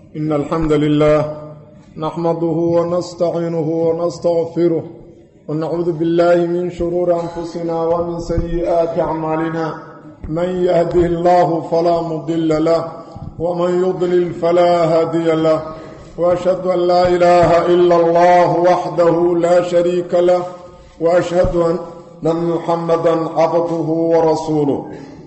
إن الحمد لله نحمده ونستعينه ونستغفره ونعوذ بالله من شرور أنفسنا ومن سيئات أعمالنا من يهده الله فلا مضل له ومن يضلل فلا هادي له وأشهد أن لا إله إلا الله وحده لا شريك له وأشهد أن محمدا عبده ورسوله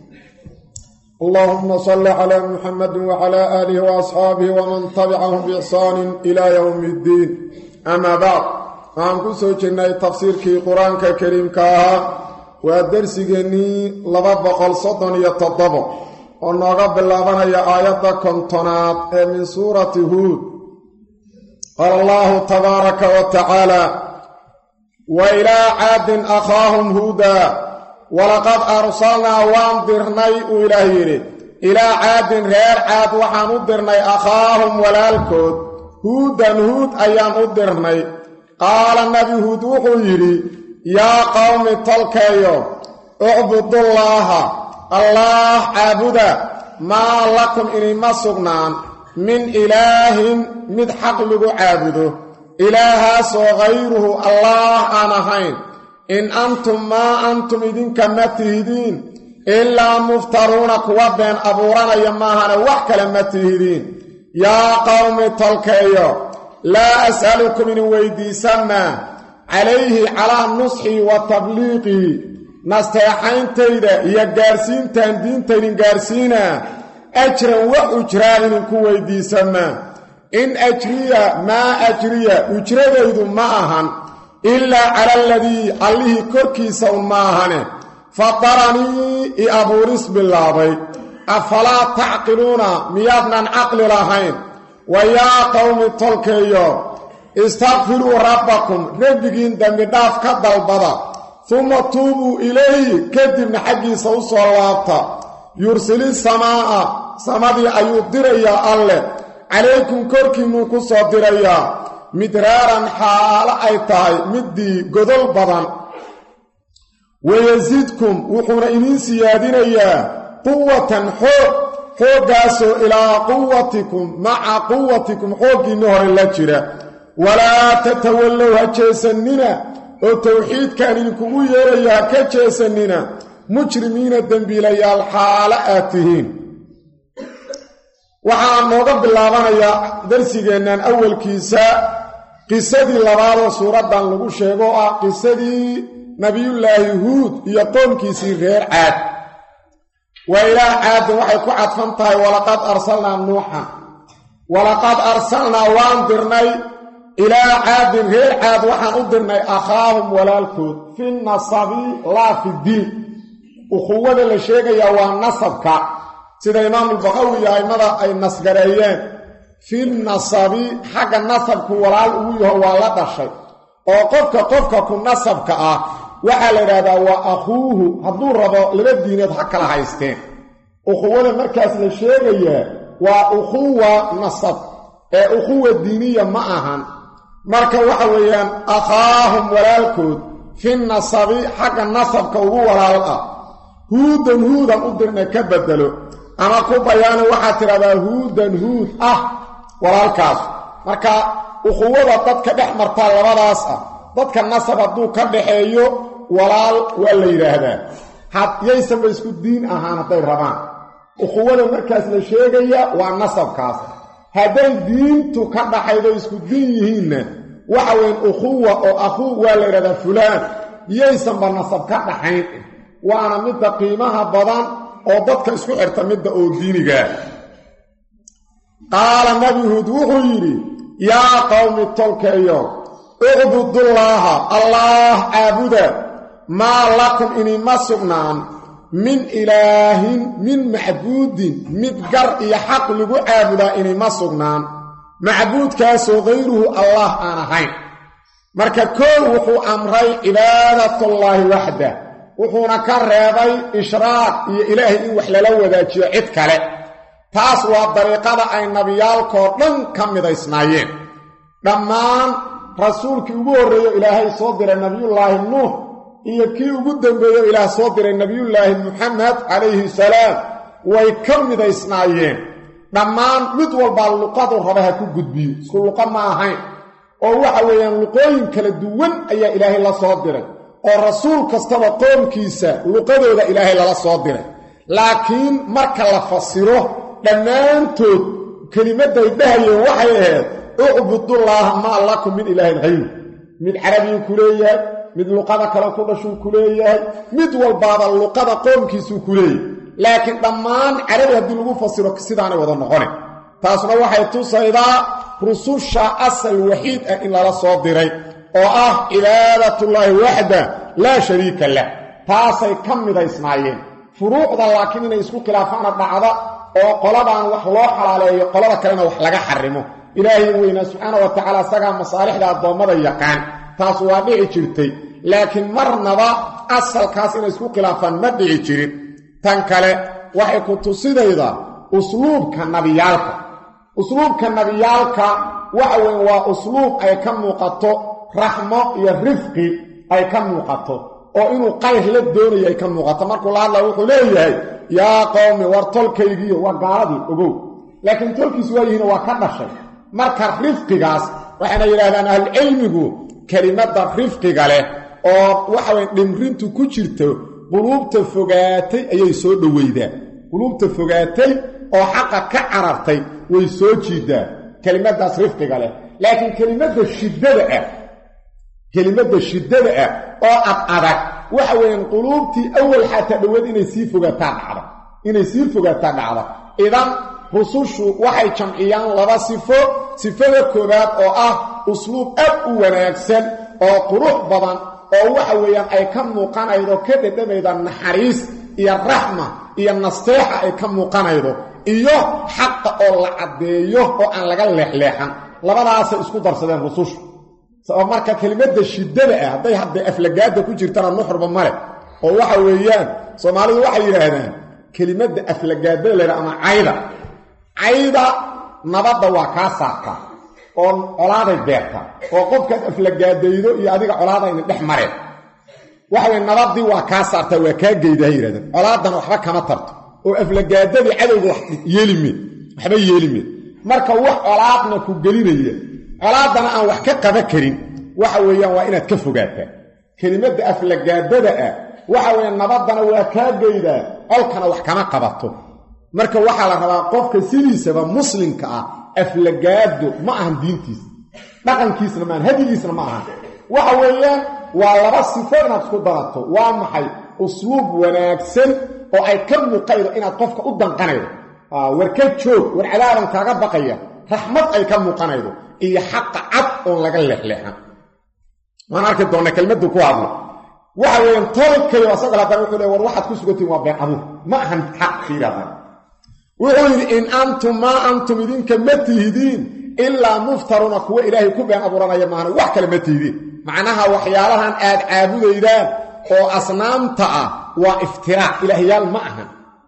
اللهم صل على محمد وعلى آله وأصحابه ومن تبعهم بإحسان إلى يوم الدين أما بعد waxaan ku soo jirnay tafsiirkii qur-aanka kariimka ahaa waa dersigeennii laba boqol soddon iyo toddobo oo nooga bilaabanaya aayadda kontonaad ee min suurati huud qaala allahu tabaaraka wa tacaala wa ilaa caadin akhaahum huudaa walaqad arsalnaa waan dirnay uu ilaah yidhi ilaa caadin reer caad waxaan u dirnay akhaahum walaalkood huudan huud ayaan u dirnay qaala nabi huud wuxuu yidhi yaa qowmi tolkeeyo ucbudullaaha allaah caabuda maa lakum inima sugnaan min ilaahin mid xaq lagu caabudo ilaahaasoo hayruhu allaah aan ahayn in antum maa antum idinka ma tihidiin ilaa muftaruuna kuwa been abuuranaya maahane wax kale ma tihidiin yaa qowmi tolkeeyo laa as'alukum idin weydiisamaa calayhi calaa nusxii wa tabliiqii nasteexayntayda iyo gaarsiintaan diintaydin gaarsiinaa ajran wa ujraan idinku weydiisamaa in ajriya maa ajriya ujradaydu ma ahan ilaa cala aladii allihii korkiisa un ma ahane fadaranii i abuuris bilaabay afalaa tacqiluuna miyaadnan caqli lahayn wa yaa qowmi tolkeeyo istakfiruu rabbakum rabbigiin dembidhaaf ka dalbada uma tuubuu ilayhi kadibna xaggiisa u soo laabta yursili samaa'a samadii ayuu dirayaa alleh calaykum korkiinnuu ku soo dirayaa midraaran xaalo ay tahay middii godol badan wayasidkum wuxuuna idiin siyaadinayaa quwatan xoog xooggaasoo ilaa quwatikum maca quwatikum xooggiinni hore la jira walaa tatawallow ha jeesannina oo towxiidkaan idinkugu yeeraya ha ka jeesannina mujrimiina dembiilayaal xaalo aad tihiin waxaa nooga bilaabanayaa darsigeennan awalkiisa qisadii labaadoo suuraddan lagu sheego oo ah qisadii nebiyullaahi huud iyo qoomkiisii reer caad waa ilaah caadin waxay ku cadfan tahay walaqad arsalnaa nuuxan walaqad arsalnaa waan dirnay ilaa caadin reer caad waxaan u dirnay akhaahum walaalkood fi nasabi laa fi diin ukhuwada la sheegayaa waa nasabka sida imaamulbaqawi iyo aimada ay nasgareeyeen fi nasabi xagga nasabku walaal ugu yaho waa la dhashay oo qofka qofka ku nasabka ah waxaa la idhaahdaa waa akhuuhu hadduu rabo laba diineed ha kala haysteen ukhuwada markaas la sheegayaa waa ukhuwa nasab ee ukhuwa diiniya ma ahan marka waxa weeyaan akhaahum walaalkood fi nasabi xagga nasabka ugu walaal ah huudan huudan u dirna ka bedelo ama ku bayaano waxaad tidhahdaa huudan huud ah walaalkaas marka ukhuwada dadka dhex martaa labadaas ah dadka nasab hadduu ka dhaxeeyo walaal waa la yidhaahdaa yaysanba isku diin ahaan hadday rabaan ukhuwada markaas la sheegaya waa nasabkaas hadday diintu ka dhaxaydo isku diin yihiinna waxa weyn ukhuwa oo akhuu waa la yidhahdaa fulaan yaysanba nasab ka dhaxayn waana midda qiimaha badan oo dadka isku xirta midda oo diinigaa qaala nabi huud wuxuu yidhi yaa qowmi tolkeeyo ucbudullaaha allaah caabuda maa lakum inima sugnaan min ilaahin min macbuudin mid gar iyo xaq lagu caabudaa inima sugnaan macbuudkaasoo hayruhu allah aan ahayn marka koow wuxuu amray cibaadatullaahi waxda wuxuuna ka reebay ishraaq iyo ilaahay in wax lala wadaajiyo cid kale taas waa dariiqada ay nabiyaalkoo dhan ka midaysnaayeen dhammaan rasuulkii ugu horreeyo ilaahay soo diray nebiyullaahi nuux iyo kii ugu dambeeyo ilaah soo diray nebiyullaahi muxamed calayhi salaam way ka midaysnaayeen dhammaan mid walbaa luqadu raba ha ku gudbiyo isku luqa ma ahayn oo waxa weeyaan luqooyin kala duwan ayaa ilaahay la soo diray oo rasuul kastaba qoomkiisa luqadooda ilaahay lala soo diray laakiin marka la fasiro dhammaantood kelimadday dhahayeen waxay ahayd ucbudullaaha maa lakum min ilaahin hayru mid carabiyuu ku leeyahay mid luqada kale ku dhashuu ku leeyahay mid walbaaba luqada qoomkiisuu ku leeyahay laakiin dhammaan carabi haddii lagu fasiro sidaanay wada noqone taasna waxay tusaydaa rususha asal waxiid ah in lala soo diray oo ah cibaadatullaahi waxda laa shariika lah taasay ka midaysnaayeen furuucda laakiin inay isku khilaafaana dhacda oo qoladan wax loo xalaaleeyo qolada kalena wax laga xarimo ilaahay weynaa subxaana wa tacaala isagaa masaalixda addoommada yaqaan taas waa dhici jirtay laakiin marnaba asalkaas inay isku khilaafaan ma dhici jirin tan kale waxay ku tusidaydaa usluubka nabiyaalka usluubka nabiyaalka waxa weyn waa usluub ay ka muuqato raxmo iyo rifqi ay ka muuqato oo inuu qayr la doonayo ay ka muuqato markuu la hadla wuxuu leeyahay yaa qowmi war tolkaygiiyo waa gaaladii ogow laakiin tolkiisu waa yihiin waa ka dhashay marka rifqigaas waxayna yidhahdaan ahlucilmigu kelimadda rifqiga leh oo waxaweyn dhimrintu ku jirto quluubta fogaatay ayay soo dhoweydaa quluubta fogaatay oo xaqa ka carartay way soo jiidaa kelimaddaas rifqiga leh laakiin kelimadda shiddada ah kelimadda shiddada ah oo ad adag waxa weeyaan quluubtii awal xataa dhoweed inay sii fogaataa dhacda inay sii fogaataa dhacda idan rusushu waxay jamciyaan laba sifo sifada koowaad oo ah usluub aad u wanaagsan oo qurux badan oo waxa weeyaan ay ka muuqanaydo ka dhedhamayda naxariis iyo raxma iyo nasteexa ay ka muuqanaydo iyo xaqa oo la caddeeyo oo aan laga leexleexan labadaasay isku darsadeen rusushu sabab marka kelimadda shiddada ah hadday hadday aflagaada ku jirtana nuxurba male oo waxa weeyaan soomaalidu waxay yidhaahdaan kelimadda aflagaadada laydha ama cayda cayda nabadda waa kaa saartaa oo colaaday beertaa oo qofkaad aflagaadaydo iyo adiga colaadayna dhex mareen waxa weye nabaddii waa kaa saartaa waa kaa geydaa ha yidhahdeen colaaddana waxba kama tarto oo aflagaadadii cadowga wax yeelimeed waxba yeelimeed marka wax colaadna ku gelinaya colaaddana aan wax ka qaba karin waxa weeyaan waa inaad ka fogaataa kelimadda aflagaadada ah waxa weeye nabaddana waa kaa geydaa colkana wax kama qabato marka waxaa la rabaa qofka sidiisaba muslimka ah aflagaado ma ahan diintiisa dhaqankiisna maahan hadigiisna ma ahan waxa weeyaan waa laba sifo inaad isku darato waa maxay usluub wanaagsan oo ay ka muuqaydo inaad qofka u danqanaydo war ka joog war cadaaban kaaga baqaya raxmad ay ka muuqanaydo iyo xaqa cad oon laga leexleexan waan arki doonnaa kelmaddu ku hadlo waxa weeyaan tolkayo asagoo haddana wuxuu le war waxaad ku sugantihin waa been abuur ma ahan xaq fiiradan wuxuu yidhi in antum maa antum idinka ma tihidiin ilaa muftaruuna kuwa ilaahay ku been abuuranaya maahana wax kale ma tihidiin macnaha waxyaalahan aad caabudaydaan oo asnaamta ah waa iftiraac ilaahyaal ma ahan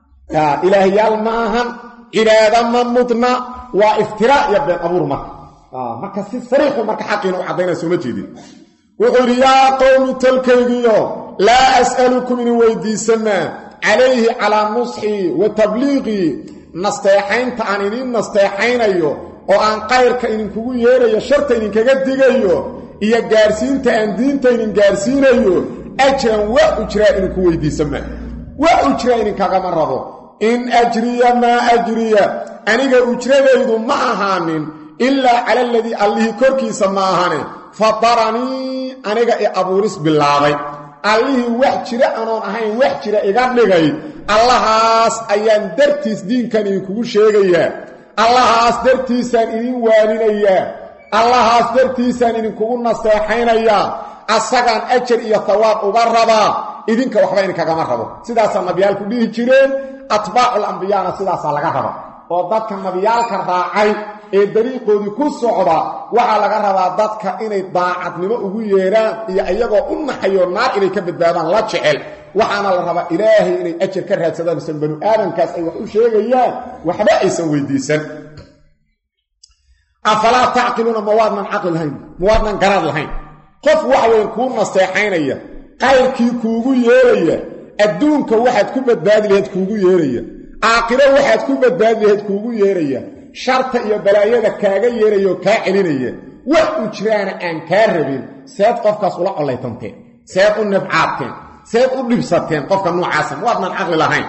ilaahyaal ma ahan cibaado ma mudna waa iftiraac iyo been abuur marka marka si sariixu marka xaqiina u caddaynaya sooma jeedin wuxuu yidhi yaa qowmi tolkaygiyo laa as'alukum idin weydiisamaa calayhi calaa nusxii wa tabliiqii nasteexaynta aan idiin nasteexaynayo oo aan qayrka idinkugu yeerayo sharta idinkaga digayo iyo gaarsiinta aan diinta idin gaarsiinayo ajran wa ujraa idinku weydiisamaa wa ujraa idinkagama rabo in ajriya maa ajriya aniga ujradaydu ma ahaanin ilaa cala aladii allihii korkiisa ma ahane fadaranii aniga i abuuris bilaabay allihii wax jira anoon ahayn wax jira iga dhigay allahaas ayaan dartiis diinkan idinkugu sheegayaa allahaas dartiisaan idin waaninayaa allahaas dartiisaan idinkugu naseexaynayaa asagaan ajar iyo hawaab uga rabaa idinka waxba idinkagama rabo sidaasaa nabiyaalku dhihi jireen atbaacul ambiyaana sidaasaa laga raba oo dadka nabiyaalka raacay ee dariiqoodii ku socda waxaa laga rabaa dadka inay daacadnimo ugu yeedhaan iyo iyagoo u naxayo naar inay ka badbaadaan la jecel waxaana la rabaa ilaahay inay ajar ka raadsadaan isan banu aadamkaas ay wax u sheegayaan waxba aysan weydiisan afalaa tacqiluuna ma waadnan caqli lahayn ma waadnan garaad lahayn qof waxa weyn kuu nasteexaynaya qayrkii kuugu yeeraya adduunka waxaad ku badbaadi lahayd kuugu yeeraya aakhiro waxaad ku badbaadi lahayd kuugu yeeraya sharta iyo balaayada kaaga yeeraya oo kaa celinaya wax u jiraana aan kaa rabin seed qofkaas ula collaytanteen seed u nibcaadteen seed u dhibsateen qofka noocaasa waadnan caqli lahayn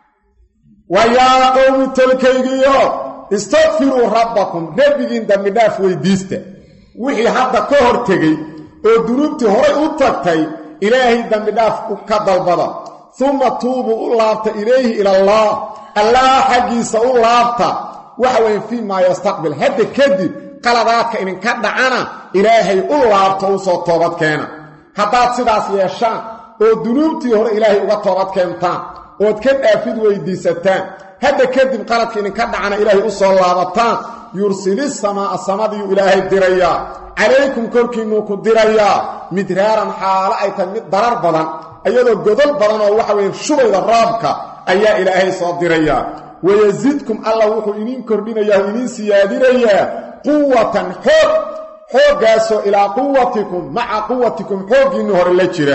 wa yaa qowmi tolkaygiyo istakfiruu rabbakum rabbigiin dambidhaaf weydiista wixii hadda ka hor tegey oo dunuubtii horay u tagtay ilaahay dambidhaaf ka dalbada uma tuubuu u laabta ilayhi ilallaah allaah xaggiisa u laabta waxa weeye fii maa yastaqbil hadda kadib qaladaadka idinka dhacana ilaahay u laabto u soo toobad keena haddaad sidaas yeeshaan oo dunuubtii hore ilaahay uga toobad keentaan ood ka dhaafid weydiisataan hadda kadib qaladka idinka dhacana ilaahay u soo laabataan yursili samaa'a samadiyuu ilaahay dirayaa calaykum korkiinnuu ku dirayaa midraaran xaalo ay tahay mid darar badan iyadoo godol badan oo waxa weye shubayda raabka ayaa ilaahay soo dirayaa wayasidkum alla wuxuu idiin kordhinayaa oo idiin siyaadinayaa quwatan xoog xooggaasoo ilaa quwatikum maca quwatikum xooggiinni hore la jira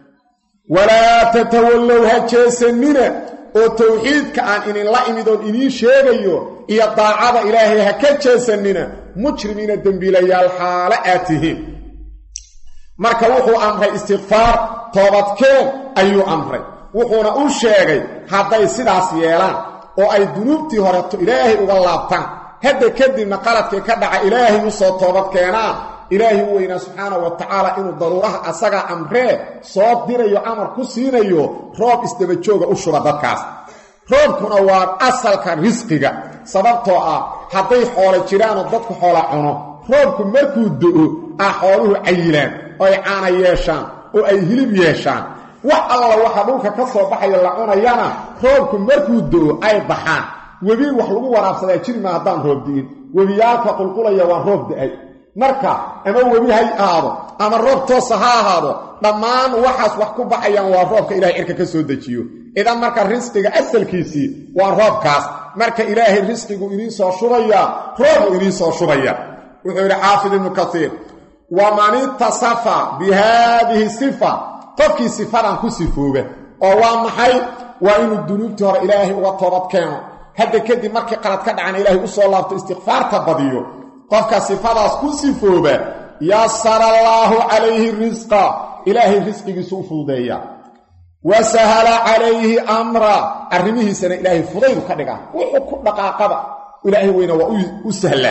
walaa tatawallow ha jeesanina oo towxiidka aan idinla imid oon idiin sheegayo iyo daacada ilaahay ha ka jeesanina mujrimiina dembiilayaal xaale aad tihiin marka wuxuu amray istikfaar toobadkeen ayuu amray wuxuuna u sheegay hadday sidaas yeelaan oo ay dunuubtii horeto ilaahay uga laabtaan hadda kadibna qaladkii ka dhaca ilaahay u soo toobad keenaan ilaahay u weynaa subxaanahu wa tacaala inuu daruuraha asagaa amree soo dirayo amar ku siinayo roob isdabajooga u shuba dadkaas roobkuna waa asalka risqiga sababtoo ah hadday xoolo jiraanoo dadku xoola cuno roobku markuu do-o ah xooluhu cayilaan oo ay caana yeeshaan oo ay hilib yeeshaan wax alla waxa dhulka ka soo baxaya la cunayana roobku markuu do-o ay baxaan webi wax lagu waraabsadaa jiri maa haddaan roob di'in webiyaalka qulqulaya waa roob da-ay marka ama webi hay ahaado ama roob toosa ha ahaado dhammaan waxaas wax ku baxayaan waa roobka ilahay cirka ka soo dejiyo idan marka risqiga asalkiisii waa roobkaas marka ilaahay risqigu idiin soo shubaya roobuu idiin soo shubaya wuxuu yidhi xaafid ibnu kasiir waman itasafa bi haadihi sifa qofkii sifadan ku sifooba oo waa maxay waa inuu dunuubtii hore ilaahay uga toobad keeno hadda kadib markii qalad ka dhacan ilaahay u soo laabto istikfaarta badiyo qofka sifadaas ku sifooba yasara allaahu calayhi risqa ilaahay risqigiisu u fududeeya wa sahala calayhi amra arrimihiisana ilaahay fudaydu ka dhigaa wuxuu ku dhaqaaqaba ilaahay weyna waa u sahlaa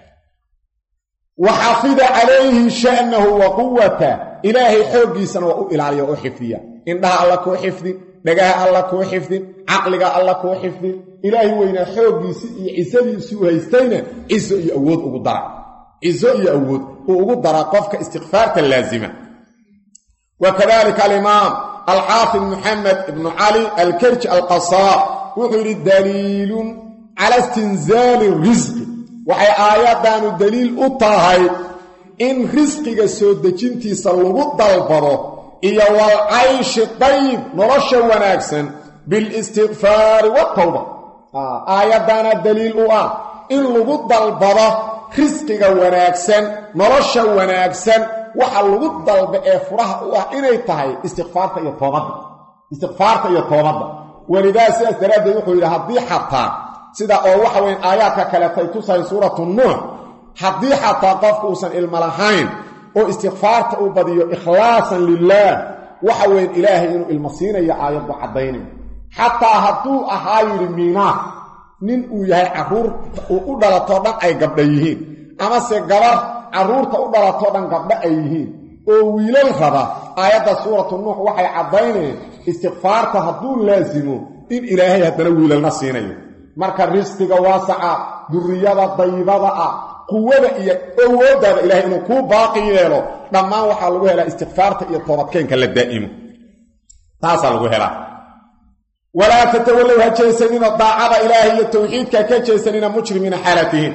wa xafida calayhi sha'nahu wa quwata ilaahay xooggiisana waa u ilaaliya oo xifdiya indhaha alla kuu xifdin dhagaha alla kuu xifdin caqliga alla kuu xifdin ilaahay weynaa xooggiisii iyo cisadiisii u haystayna ciso iyo awood ugu dara ciso iyo awood uu ugu daraa qofka istikfaarta laasima wa kadalika alimaam alxaafid moxamed ibnu cali alkerji alqasaa wuxuu yidhi daliilun cala istinzaali risqi waxay aayaddaanu daliil u tahay in risqiga soo dejintiisa lagu dalbado iyo walcayshi dayib nolosha wanaagsan bilistikfaari watawba aayaddaana daliil u ah in lagu dalbado risqiga wanaagsan nolosha wanaagsan waxa lagu dalba ee furaha u ah inay tahay istikfaarta iyo toobadda istikfaarta iyo toobadda welidaa sidaas daraaddeed wuxuu yidhi haddii xataa sida oo waxa weyn aayaadka kaleetay tusahay suuratu nuux haddii xataa qofku uusan ilmo lahayn oo istikfaarta u badiyo ikhlaasan lilaah waxa weyn ilaahay inuu ilmo siinayo aayaddu caddaynay xataa hadduu ahaa yidhi miinaad nin uu yahay carruur uu u dhalatoo dhan ay gabdha yihiin amase gabar carruurta u dhalatoo dhan gabdho ay yihiin oo wiilal raba aayadda suuratu nuux waxay caddayneen istikfaarta hadduu laasimo in ilaahay haddana wiilalna siinayo marka risqiga waasaca durriyada daybada ah quwada iyo awooddaada ilahay inuu kuu baaqi yeelo dhammaan waxaa lagu helaa istikfaarta iyo toobadkeenka la daa'imo taasaa lagu helaa walaa tatawallow ha jeesanina daacada ilaahay iyo towxiidka ka jeesanina mujrimiina xaalatihiin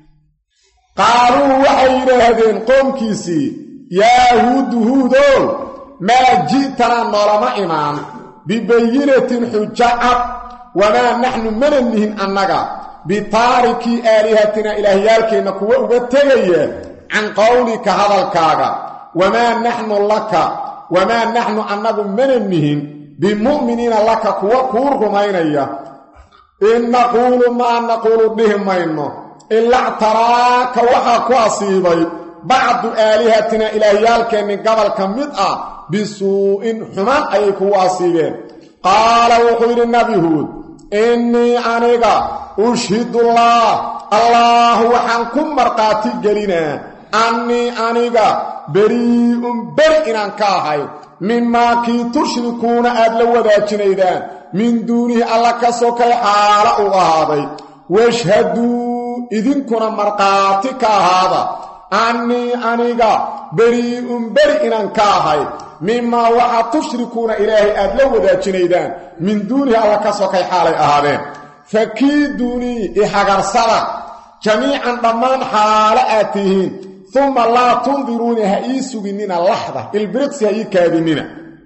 qaaluu waxay yidhaahdeen qoomkiisii yaa huudu huudow maa ji'tanaa noolama imaan bibayinatin xujo cad wamaa naxnu mana nihin annaga bitaarikii aalihatina ilaahyaalkeenna kuwa uga tegaya can qowlika hadalkaaga wamaa naxnu laka wamaa naxnu annagu mana nihin bimu'miniina laka kuwa kuu rumaynaya in naquulu maa naquulu dhihi mayno ilaa ctaraaka waxaa ku asiibay bacdu aalihatina ilaahyaalkeenni gobolka mid ah bisuu'in xumaan ayay kugu asiibeen qaala wuxuu yidhi nabi huud innii aniga ushhidullah allaah waxaan ku markhaati gelinaa annii aniga berii'un beri inaan ka ahay mimaa kii tushrikuuna aad la wadaajinaydaan min duunihi alla ka sokay xaala uu ahaaday washhaduu idinkuna markhaati ka ahaada annii aniga berii'un beri inaan ka ahay mimaa waxaa tushrikuuna ilaahay aad la wadaajinaydaan min duunihi alla ka sokay xaalay ahaadeen fakiiduunii ihagarsada jamiican dhammaan xaalo aad tihiin uma laa tundiruuni ha ii suginnina laxda ilbiriqsi ha ii kaadinina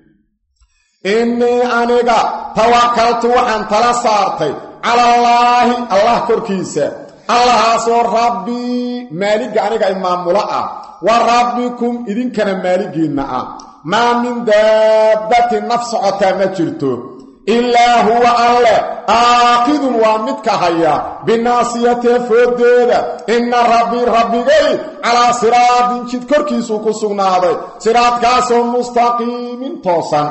innii aniga tawakaltu waxaan tala saartay calallaahi allah korkiisa allahaasoo rabbii maaligga aniga imaamulo ah wa rabbikum idinkana maaligiinna ah maa min daabbatin naf socotaa ma jirto ilaa huwa alle aakidun waa midka haya binaasiyatee fooddeeda inna rabbii rabbigay calaa siraadin jid korkiisuu ku sugnaaday siraadkaasoo mustaqiimin toosan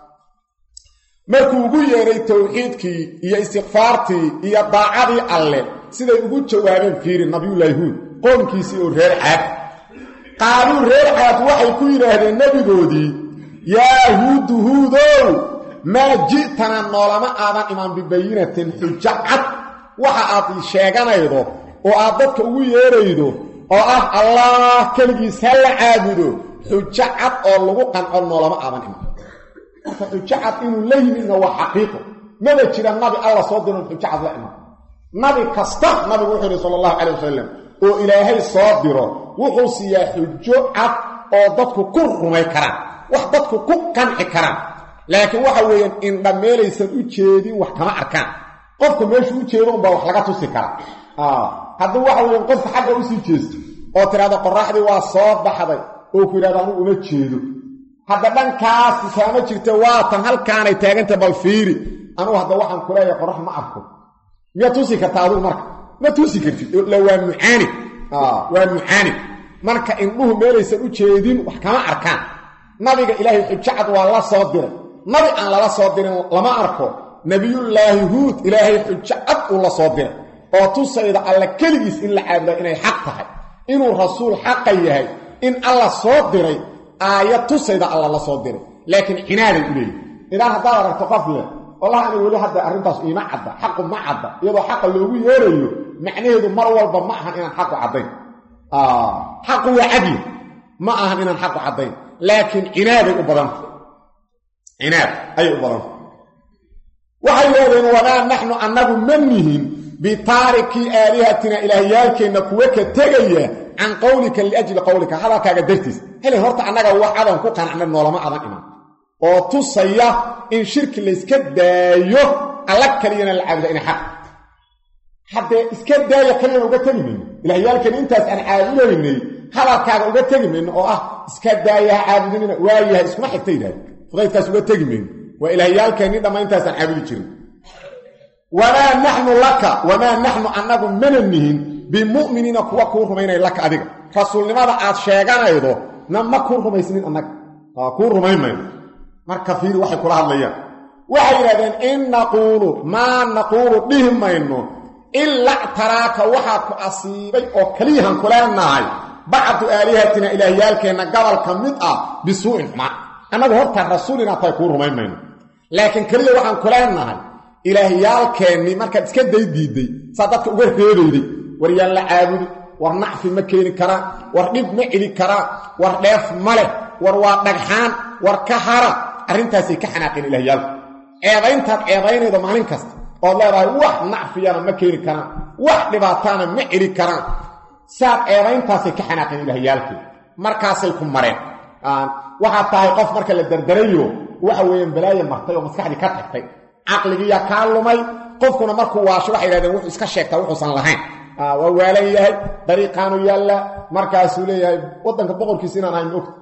markuu ugu yeedhay towxiidkii iyo istikfaartii iyo daacadii alle siday ugu jawaabeen fiiri nabiyullaahi huud qoomkiisii oo reer caad qaaluu reer caad waxay ku yidhaahdeen nebigoodii yaa huudu huudow maa ji'tana noolama aadan imaan bibayinatin xujo cad waxa aad sheeganaydo oo aad dadka ugu yeedhaydo oo ah allaah keligiis ha la caabudo xujo cad oo lagu qanco noolama aadan imaan marka xujo cad inuu la yimidna waa xaqiiqo maba jira nabi alla soo diron xujo cad la imaan nabi kasta nabigu wuxuu yidhi sala allahu calay wasalam oo ilaahay soo diro wuxuu siiyaa xujo cad oo dadku ku rumay karaan wax dadku ku qanci karaan laakiin waxa weeyaan indhameelaysan u jeedin wax kama arkaan qofka meeshuu u jeedo unbaa wax laga tusi karaa haddii waxa weeyaan qofka xagga usii jeesto oo tidhahda qorraxdii waa soo baxday oo ku yidhahdo anugu uma jeedo hadda dhankaas kaama jirta waatan halkaanay taaganta bal fiiri anugu hadda waxaan ku leeyahay qorrax ma arko miyaa tusi kartaa adigu marka ma tusi kartid la waa mucaanid waa mucaanid marka indhuhu meelaysan u jeedin wax kama arkaan nabiga ilaahay xujacad waa la soo diray nabi aan lala soo dirin lama arko nebiyullaahi huud ilaahay xujo cad uu la soo diray oo tusayda alla keligiis in la caabuda inay xaq tahay inuu rasuul xaqa yahay in alla soo diray aayad tusayda alla la soo diray laakiin cinaaday u leeyihi idaa haddaad aragto qof leh wallahi ani weli hadda arrintaas iima cadda xaqu ma cadda iyadoo xaqa loogu yeerayo macnaheedu mar walba ma ahan inaan xaqu caddayn xaqu waa cadli ma ahan inaan xaqu caddayn laakiin cinaaday u badanta cinaad ayay u badanta waxay yidhahdeen wamaa naxnu annagu ma nihin bitaarikii aalihatina ilaahyaalkeenna kuwa ka tegaya can qowlika liajli qowlika hadalkaaga dartiis hele horta annaga wax adan ku qanacna noolama adan iman oo tusaya in shirki layska daayo alla kaliyana la caabuda inay xaq haddee iska daaya kaliyana uga tegi mayno ilaahyaalkeenna intaas aan caabudaynay hadalkaaga uga tegi mayno oo ah iska daaya ha caabudinina waayahay iskuma xigta yidhahde fudaydkaas uga tegi mayno waa ilaahyaalkeenni dhamma intaasaan caabudi jirin wamaa naxnu laka wamaa naxnu annagu mana nihin bimu'miniina kuwa kuu rumaynaya laka adiga rasuulnimada aad sheeganaydo na ma kuu rumaysnin annaga kuu rumayn mayno marka fiiri waxay kula hadlayaan waxay yidhahdeen in naquulu maa naquulu dhihi mayno ila ctaraaka waxaa ku asiibay oo keliyahan ku leenahay bacdu aalihatina ilaahyaalkeenna gobol ka mid ah bisuu'in xumaan annagu horta rasuul inaad tahay kuu rumayn mayno laakiin keliya waxaan ku leenahay ilaahyaalkeennii markaad iska day diidday saa dadka uga reebayday war yaan la caabudi war nacfi ma keeni karaa war dhib ma celi karaa war dheef ma leh war waa dhagxaan war ka hara arrintaasay ka xanaaqeen ilaahyaalku ceebayntaad ceebaynaydo maalin kasta ood leedahay wax nacfiyana ma keeni karaan wax dhibaataana ma celi karaan saad ceebayntaasay ka xanaaqeen ilaahyaalkii markaasay ku mareen waxaad tahay qof marka la dardarayo waxa weeyaan balaaye martay oo maskaxdii ka tagtay caqligiiyaa kaa lumay qofkuna markuu waasho waxay yidhahdeen wuxuu iska sheegtaa wuxuusan lahayn waa waalan yahay dariiqaanu yaalla markaasuu leeyahay waddanka boqorkiisa inaan ahayn ogta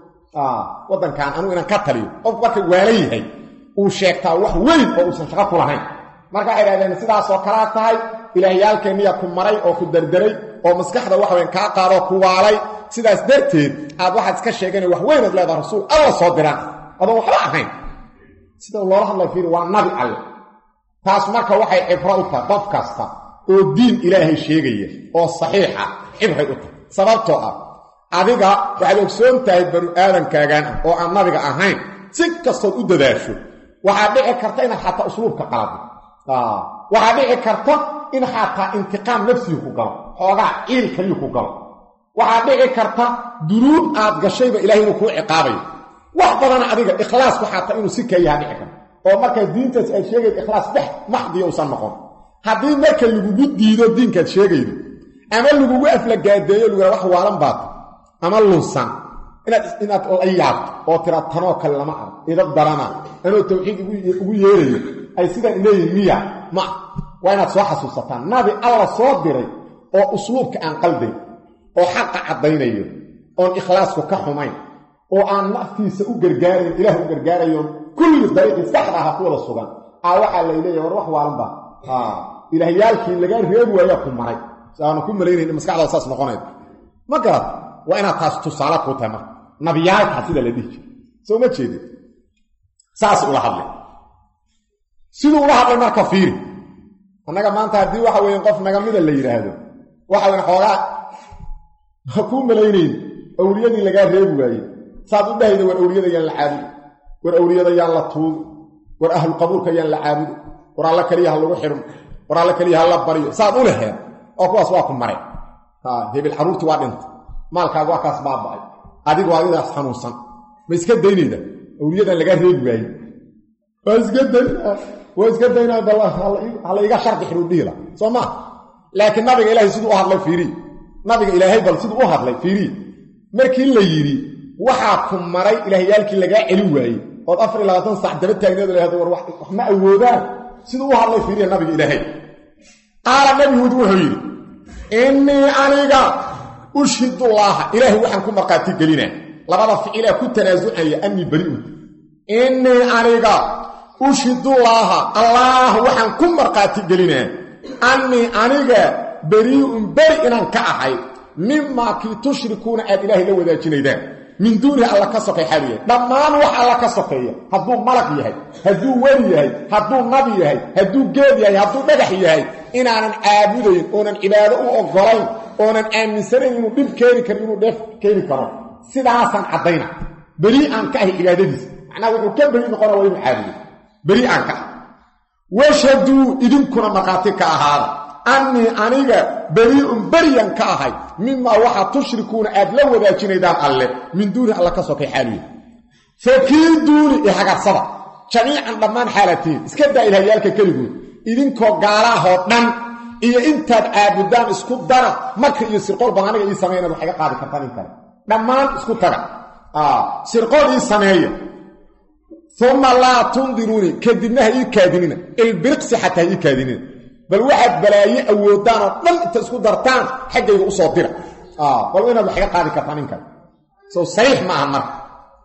waddankan anuu inaan ka taliyo qofku marka waalan yahay uu sheegtaa wax weyn oo uusan shaqo ku lahayn marka waxay dhahdeen sidaasoo kalaa tahay ilaahyaalkeenniya ku maray oo ku derderay oo maskaxda waxweyn kaa qaadoo ku waalay sidaas darteed aad waxaad iska sheegana wax weynaad leedaha rasuul alla soo diraan adoon waxba ahayn sida loola hadlay fiiri waa nabi alle taas marka waxay cibro u tahay qof kasta oo diin ilaahay sheegaya oo saxiixa cibray u tahay sababtoo ah adiga waxaad ogsoon tahay banu aadankaagaan ah oo aan nabiga ahayn si kastood u dadaasho waxaa dhici karta inaad xataa usluubka qalado waxaa dhici karta in xataa intiqaam nafsigu ku galo xoogaa ciil kaliyu ku galo waxaa dhici karta dunuub aad gashayba ilahay inuu kuu ciqaabayo wax badana adiga ikhlaasku xataa inuu si kayaha dhici karto oo markaa diintaas aad sheegaydo ikhlaas dhex maxdiya usan noqon haddii marka lagugu diido diinkaad sheegaydo ama lagugu aflagaadeeyo lugua wax waalan baata ama lunsan inaad inaad la yaabto oo tira tanoo kale lama arag idab darana anoo tawxiid ugu yeerayo ay sidaan leeyihin miya ma waa inaad soo xasuusataan nabi alla soo diray oo usluubka aan qaldayn oo xaqa caddaynayo oon ikhlaasku ka xumayn oo aan naftiisa u gargaarayn ilaah u gargaarayoon kulli dariiqii saxda aha ku wada sugan aa waxaa lay leeyahy war wax waalan baa ilaahyaalkii lagaa reebi waayaa ku maray aanu ku malaynayn maskaxdaada saas noqonayd ma garad waa inaad taas tusaale kuu tahay marka nabiyaalkaa sida la dhihi jira soo ma jeedin saas ula hadlay siduu ula hadlay marka fiiri annaga maanta haddii waxa weeye qof nagamida la yidhaahdo waxa weyn xoogaa ha kuu malaynayn awliyadii lagaa reebi waaye saad u dhahayda war awliyada yaan la caabudi war awliyada yaan la tuugi war ahlu qabuulka yaan la caabudi war alla keliya ha lagu xidhmo war alla keliya ha la baryo saad u leheen oo kuwaas waa ku maray hebel carruurtii waa dhintay maalkaaga waa kaas baaba'ay adigu adidaas xanuunsan ma iska daynayda awliyadan lagaa reebi waaye waa iska daynaa waa iska daynaa bal hala iga shardi xidhuu dhihila soo maa laakiin nabiga ilaahay siduu u hadlay fiirii nabiga ilaahay bal siduu u hadlay fiirii markii la yidhi waxaa ku maray ilaahyaalkii lagaa celin waayey ood afar iyo labaatan sac daba taagneed lahado war wax ma awoodaan siduu u hadlay fiiriya nabiga ilaahay qaala nabi huud wuxuu yidhi innii aniga ushhidullaaha ilaahay waxaan ku markhaati gelinaa labada ficilaa ku tanaasucaya annii bari'un innii aniga ushhidullaaha allaah waxaan ku markhaati gelinaa annii aniga barii'un beri inaan ka ahay mimaa kii tushrikuuna aad ilaahay la wadaajinaydaan min duunihi alla ka sokay xaalu yahay dhammaan wax alla ka sokeeya hadduu malag yahay hadduu weli yahay hadduu nabi yahay hadduu geed yahay hadduu dhagax yahay inaanan caabudayn oonan cibaado u oggolayn oonan aaminsanayn inuu dhib keeni karo inuu dheef keeni karo sidaasaan caddayna beri aan ka ahay cibaadadiisa macnaha wuxuu ka beri noqona waa inuu caabudo beri aan ka ahay washhaduu idinkuna markhaati ka ahaada annii aniga berii'un beryan ka ahay mimaa waxa tushrikuuna aad la wadaajinaydaan alle min duuni alla ka sokay xaaluya fakiiduuni ihagarsada jamiican dhammaan xaalatiin iska daa ilahyaalka keligood idinkoo gaalaahoo dhan iyo intaad caabudaan isku dara marka iyo sirqool bad aniga ii sameya inaad wax iga qaadi kartaan in kale dhammaan isku taga sirqool ii sameeya uma laa tundiruuni kadibna ha ii kaadinina ilbiriqsi xataa ha ii kaadinina bal waxaad balaaye awoodaan oo dhan inta isku dartaan xaggayga u soo dira bal inaad wax iga qaadi kartaan in kale sow sariix ma ahan marka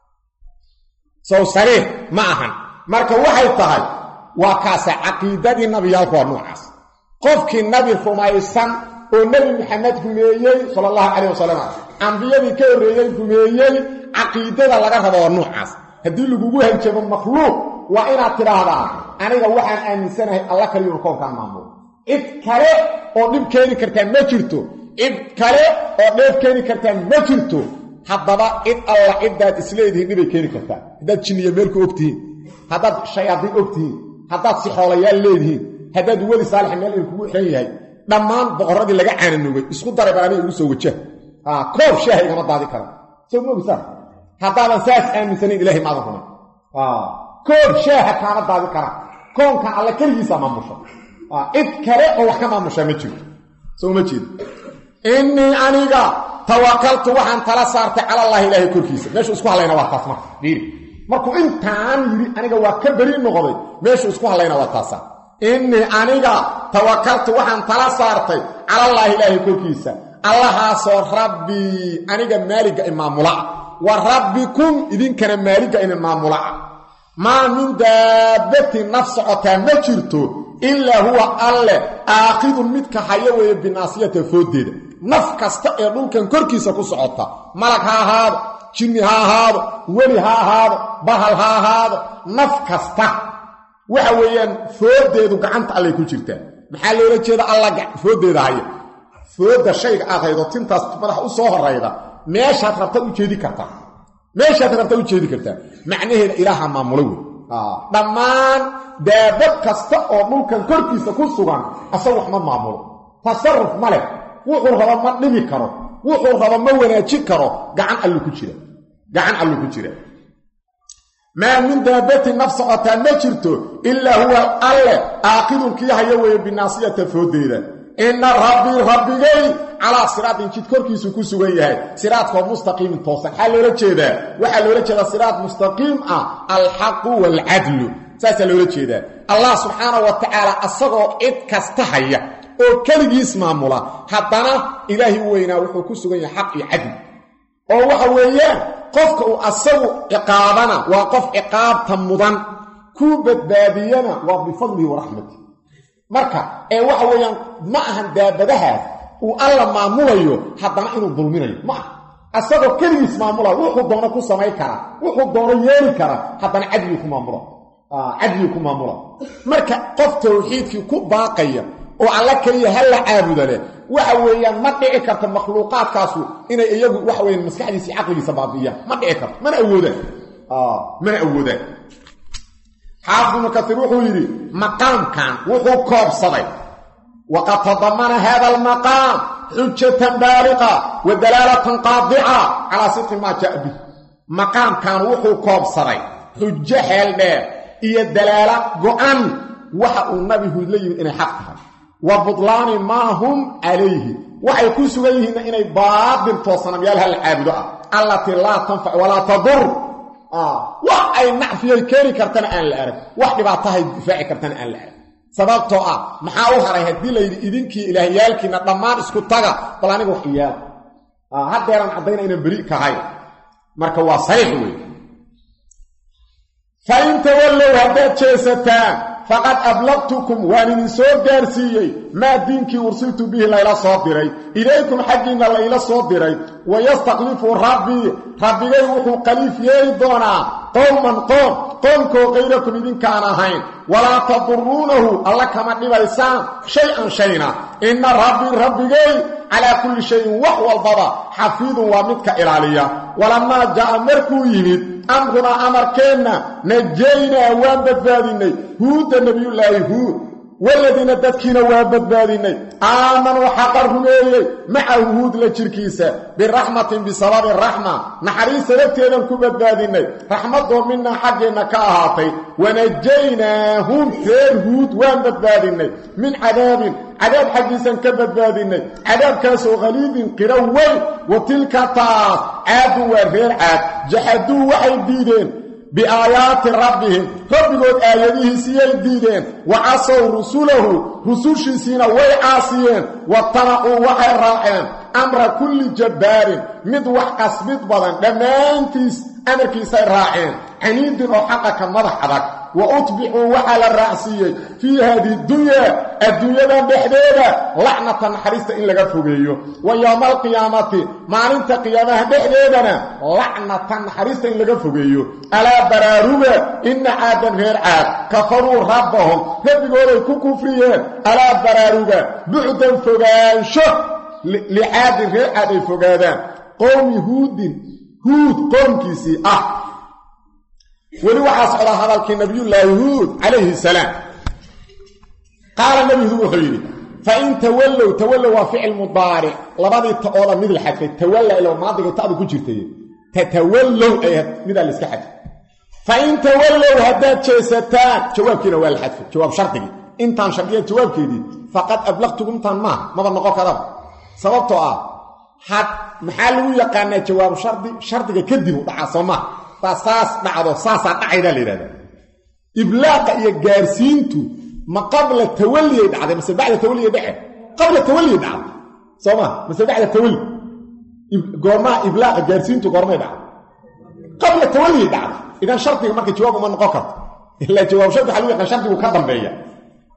sow sariix ma ahan marka waxay tahay waa kaase caqiidadii nabiyaalku waa noocaas qofkii nabi rumaysan oo nebi maxamed rumeeyey sala allahu calayh wasalam ambiyadii ka horreeyey rumeeyey caqiidada laga rabo waa noocaas haddii lagugu hanjabo makhluuq waa inaad tidhaahdaa aniga waxaan aaminsanahay alla kaliyunu koonkaan maamulo cid kale oo dhib keeni kartaa ma jirto cid kale oo dheef keeni kartaa ma jirto haddaba cid alla ciddaad isleedihiin dhibay keeni kartaa haddaad jinniya meelku ogtihiin haddaad shayaadiin ogtihiin haddaad sixoolayaal leedihiin haddaad weli saalixa meel idinkugu xiran yahay dhammaan boqorradii laga caananoogay isku daray baan aniga igu soo wajah koob shaaha igama daadi kara soo moogsaa haddaadan saas aaminsanayn ilahay maadan rumay koob shaaha kaama daadi kara koonkan alle keligiisa maamusha cid kale oo wax ka maamushaa ma jirto soo ma jeedo innii aniga tawakaltu waxaan tala saartay calallaahi ilaahay korkiisa meeshuu isku hadlayna waa taas marka fiiri markuu intaan yidhi aniga waa ka beri noqday meeshuu isku hadlayna waa taasa innii aniga tawakaltu waxaan tala saartay calallaahi ilaahay korkiisa allahaasoo rabbii aniga maaligga imaamula'a wa rabbikum idinkana maaligga inin maamula'a maa min daabbatin naf socotaa ma jirto ilaa huwa alle aaqidun midka haya weeye binaasiyata fooddeeda naf kasta ee dhulkan korkiisa ku socota malag ha ahaado jinni ha ahaado weli ha ahaado bahal ha ahaado naf kasta waxa weeyaan fooddeedu gacanta allay ku jirtaa maxaa loola jeeda alla fooddeeda haya foodda shayga aad haydo tintaas madax u soo horayda meeshaad rabtaad u jeedi kartaa meeshaad rabtaad u jeedi kartaa macnaheeda ilaaha maamula wey dhammaan daabad kasta oo dhulkan korkiisa ku sugan asagu wax ma maamulo tasaruf ma leh wuxuu raba ma dhimi karo wuxuu raba ma wanaajin karo gacan allu ku jira gacan allu ku jira maa min daabatin naf socotaa ma jirto ilaa huwa alle aaqidun kii haya weeye binaasiyata fooddeeda inna rabbii rabbigay calaa siraatin jid korkiisu ku sugan yahay siraadkoo mustaqiimin toosan maxaa loola jeedaa waxaa loola jeedaa siraad mustaqiim ah alxaqu waalcadlu saasaa loola jeedaa allah subxaana wa tacaala asagoo cid kasta haya oo keligiis maamula haddana ilaahi weynaa wuxuu ku sugan yahay xaq iyo cadli oo waxa weeyaan qofka uu asagu ciqaabana waa qof ciqaabta mudan kuu badbaadiyana waa bifadlihi waraxmati marka ee waxa weeyaan ma ahan daabadahaas uu alla maamulayo haddana inuu dulminayo ma aha asagoo keligiis maamula wuxuu doono ku samayn karaa wuxuu doono yeeli karaa haddana cadligii ku maamula cadligii ku maamula marka qof tawxiidkii ku baaqaya oo alla keliya ha la caabuda leh waxa weeyaan ma dhici karta makhluuqaadkaasu inay iyagu waxa weyan maskaxdiisa iyo caqligiisa baabi'iyaan ma dhici karto mana awoodaan mana awoodaan xaafid ibnu kasiir wuxuu yidhi maqaamkan wuxuu koobsaday waqad tadamana hada almaqaam xujatan baaliqa wa dalaalatan qaadica calaa sidqi maa jaa bih maqaamkan wuxuu koobsaday xujo xeel dheer iyo dalaalo go-an waxa uu nabi huud la yimid inay xaq tahay wa budlaani maa hum calayhi waxay ku sugan yihiinna inay baadil toosanamyaal hal caabudo ah allatii laa tanfac walaa tadur wax ay nacfiyay keeni kartana aan la arag wax dhibaatahay difaaci kartana aan la arag sababtoo ah maxaa u haray haddii layidhi idinkii ilaahyaalkiina dhammaan isku taga bal aniga wax iyaala haddeeran caddayna inaan beri kahay marka waa sariix wey fa in tawallow haddaad jeesataan faqad ablaqtukum waan idin soo gaarsiiyey maa diinkii ursiltu bihi layla soo diray ilaykum xaggiinna layla soo diray wayastaklifu rabbii rabbigay wuxuu qaliif yeeli doonaa qowman qoom qoomkoo kayrakum idinkaan ahayn walaa taduruunahu alla kama dhibaysaan shay-an shayna inna rabbii rabbigay calaa kulli shayin wax walbaba xafiidun waa midka ilaaliya walamaa jaa'a markuu yimid amrunaa amarkeenna najaynaa waan badbaadinnay huudda nebiyullaahi huud waladiina dadkiina waa badbaadinnay aamanuu xaqa rumeeyey macahu huud la jirkiisa biraxmatin bisababi raxma naxariis sababteedan ku badbaadinnay raxmadoo minaa xaggeenna ka ahaatay wanajaynaahum reer huud waan badbaadinnay min cadaabin cadaab xaggiisan ka badbaadinnay cadaabkaasoo khaliidin qiro weyn wa tilka taas caadun waa reer caad jaxaduu waxay diideen biaayaati rabbihim rabbigood aayadihiisiyay diideen wa casow rusulahu rusushiisiina way caasiyeen watanacuu waxay raaceen amra kulli jabbaarin mid wax qasbid badan dhammaantiis amarkiisay raaceen caniidin oo xaqa ka madax adag wa utbicuu waxaa la raacsiiyey fii haadihi dunyaa adduunyadan dhexdeeda lacnata naxariista in laga fogeeyo wa yowma alqiyaamati maalinta qiyaamaha dhexdeedana lacnata naxariista in laga fogeeyo alaa baraaruga inna caadan reer caad kafaruu rabbahum rabbigooday ku kufriyeen alaa baraaruga bucdan fogaansho licaadin reer caad ay fogaadaan qowmi huudin huud qoomkiisii ah weli waxaa socdaa hadalkii nabiyullaahi huud calayhi salaam qaala nebi huud wuxuu yidhi fain tawallow tawallow waa ficil mudaaric labadii ta'ooda mid la xadfay tawalla ilo maadigay ta'du ku jirtay tatawallow ay midaa la iska xadfay fain tawallow haddaad jeesataan jawaabkiina waa la xadfay jawaab shardigii intaan shardiya jawaabkeedii faqad ablaqtugu intaan maaha maba noqon karaba sababtoo ah had maxaa lagu yaqaanaa jawaab shardi shardiga kadib u dhacaa soo maha baa saas dhacdo saasaa dhacaydaa la yidhahdaa iblaaqa iyo gaarsiintu ma qabla tawalliyay dhacday mase bacda tawalliya dhece qabla tawalliyay dhacday soo maa mase bacda tawalli goormaha iblaaqa gaarsiintu goormay dhacday qabla tawalliyay dhacday idan shardiga marka jawaab uma noqon karto ilaa jawaab shardi waxa lagu yaqaan shardigu ka dambeeya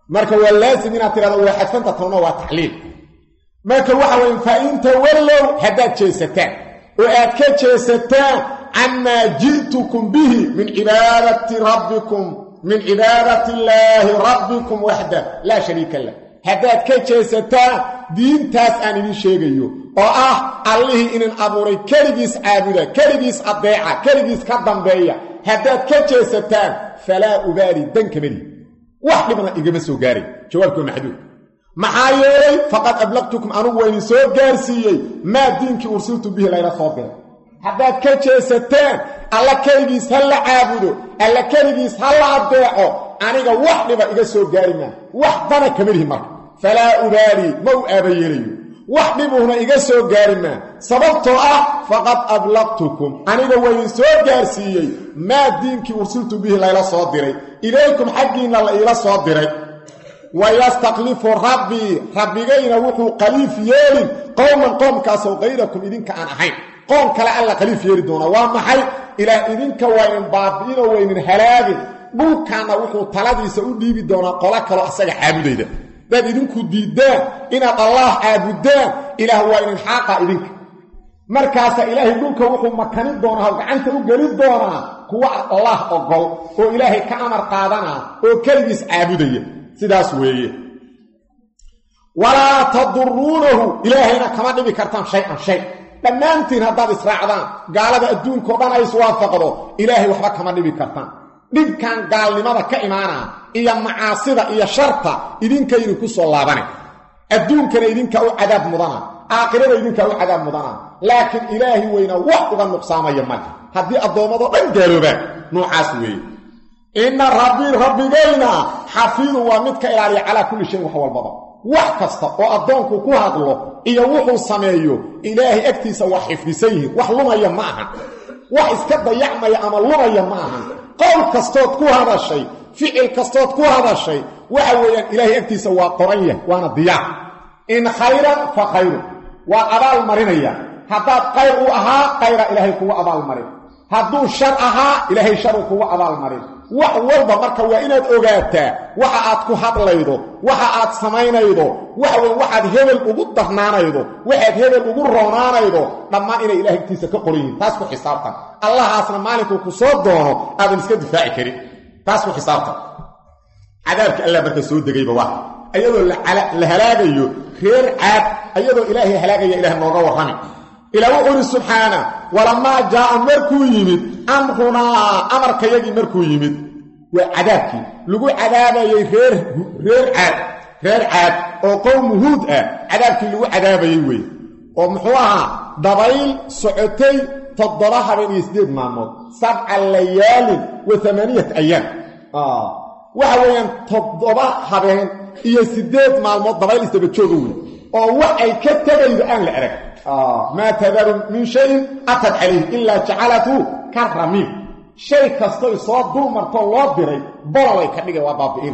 marka waa laasim inaad tidhahdo waa xadfanta tawna waa tacliil marka waxa weye fa in tawallow haddaad jeesataan oo aad ka jeesataan camaa ji'tukum bihi min cibaadati rabbikum min cibaadati illaahi rabbikum waxda laa shariika lah haddaad ka jeesataan diintaas aan idin sheegayo oo ah allihii inin abuuray keligiis caabuda keligiis addeeca keligiis ka dambeeya haddaad ka jeesataan falaa ubaali dankamadi wax dhibna igama soo gaaray jawaabkii waa maxduud maxaa yeelay faqad ablaqtukum anugu waa idin soo gaarsiiyey maa diinkii ursiltu bihi layla soo diray haddaad ka jeesataan alla keligiis ha la caabudo alla keligiis ha la addeeco aniga wax dhiba iga soo gaari maa wax dana kama lihi marka falaa ubaalii ma u aabayeelayo wax dhibuhna iga soo gaari maa sababtoo ah faqad ablaqtukum aniga waa idin soo gaarsiiyey maa diinkii ursiltu bihi layla soo diray ilaykum xaggiinna la iila soo diray wayastaklifu rabbii rabbigayna wuxuu khaliif yeelin qowman qoomkaasoo kayrakum idinka aan ahayn qoom kale alla khaliif yeeli doonaa waa maxay ilaa idinka waa idin baabi'inoo waa idin halaagin dhulkaanna wuxuu taladiisa u dhiibi doonaa qolo kaloo asaga caabudayda hadaad idinku diiddaan inaad allaah caabudaan ilaah waa idin xaaqa idinka markaasa ilaahay dhulka wuxuu makanin doonaa oo gacanta u geli doonaa kuwa allaah ogol oo ilaahay ka amar qaadanaa oo keligiis caabudaya sidaas weeye walaa taduruunahu ilaahayna kama dhibi kartaan shay-an shay dhammaantiin haddaad israacdaan gaalada adduunkao dhan ay iswaafaqdo ilaahay waxba kama dhibi kartaan dhibkan gaalnimada ka imaanaa iyo macaasida iyo sharta idinka idinku soo laabana adduunkana idinkaa u cadaab mudana aakhirada idinkaa u cadaab mudana laakiin ilaahi weyna wax uga nuqsaamaya male haddii addoommadoo dhan gaaloobaan noocaas weeye inna rabbii rabbigayna xafiidun waa mid ka ilaaliya calaa kulli shayin wax walbaba wax kasta oo addoonku ku hadlo iyo wuxuu sameeyo ilaahay agtiisa waa xifdisan yihiin wax lumaya ma ahan wax iska dayacmaya ama lumaya ma ahan qowl kastood ku hadashay ficil kastood ku hadashay waxa weeyaan ilaahay agtiisa waa qoran yahay waana diyaar in khayran fa khayrun waa abaal marinaya haddaad qayr u ahaa qayra ilaahay kugu abaalmarin hadduu shar ahaa ilaahay sharu kugu abaalmarin wax walba marka waa inaad ogaataa waxa aad ku hadlaydo waxa aad samaynaydo waxa wey waxaad hebel ugu darnaanaydo waxaad hebel ugu roonaanaydo dhammaan inay ilahay agtiisa ka qoran yihiin taas ku xisaabtan allahaasna maalinkuu ku soo doono aadan iska difaaci karin taas ku xisaabtan cadaabka allah marka soo degayba waa ayadoo la halaagayo reer caad ayadoo ilaahay halaagaya ilaah nooga warrami ilaa wuxuu ihi subxaana walamaa jaa'a markuu yimid amrunaa amarkayagii markuu yimid waa cadaabkii lagu cadaabayey reer reer caad reer caad oo qowmu huud ah cadaabkii lagu cadaabayey weeye oo muxuu ahaa dabayl socotay toddoba habeen iyo siddeed maalmood sabca layaalin wa amaaniyat ayaam waxa weeyaan toddoba habeen iyo siddeed maalmood dabayl isdaba jooga wey oo wax ay ka tegaydo aan la arag maa tadaru min shayin atad calayh ilaa jacalatu ka ramiim shay kastoy soo dul martoo loo diray bololay ka dhigay waa baabi'ina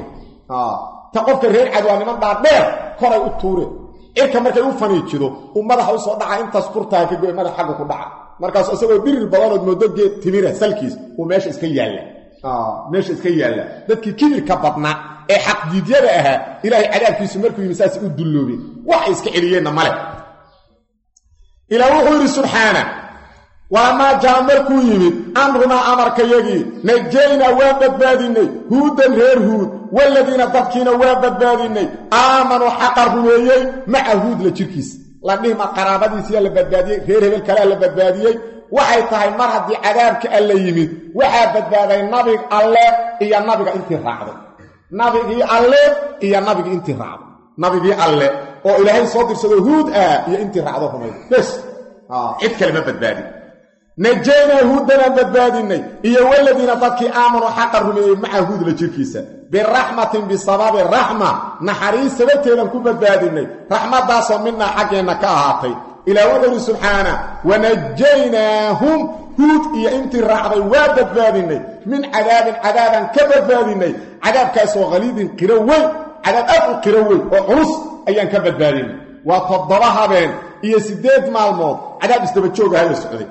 ta qofka reer cad waa niman dhaadheer koray u tuure cirka markay u faniijido uu madaxa u soo dhaca intaas kurtaha ka goy madax xagga ku dhaca markaasu isagoo dhirir badanood moodo geed timira salkiis uu meesha iska yaalla meesha iska yaalla dadkii kibirka badnaa ee xaqdiidyada ahaa ilaahay cadaabkiisu markuu yimi saas u dulloobeen waxay iska celiyeenna male ilaa wuxuu yidhi subxaana walamaa jaa markuu yimid amrunaa amarkayagii najaynaa waa badbaadinnay huudan reer huud waladiina dadkiina waa badbaadinnay aamanuu xaqa rumeeyey maca huud la jirkiisa la dhihma qaraabadiisiyaa la badbaadiyey reer hebel kalea la badbaadiyey waxay tahay mar haddii cadaabka alla yimid waxaa badbaaday nabig alle iyo nabiga intii raacday nabigii alle iyo nabigii intii raacday nabigii alle oo ilaahay soo dirsado huud ah iyo intii raacdo rumayd bes cid kale ma badbaadin najaynaa huudanaan badbaadinay iyo waladiina dadkii aamanuu xaqa rumeeyey maca huud la jirkiisa biraxmatin bisababi raxma naxariis sababteedan ku badbaadinay raxmaddaasoo midnaa xaggeenna ka ahaatay ilaa wuxuu ihi subxaana wanajaynaahum huud iyo intii raacday waa badbaadinay min cadaabin cadaabaan ka badbaadinay cadaabkaasoo khaliidin qiro weyn cadaab aad u qiro weyn oo culus ayaan ka badbaadinay waa toddoba habeen iyo siddeed maalmood cadaab isdaba joogahayo socday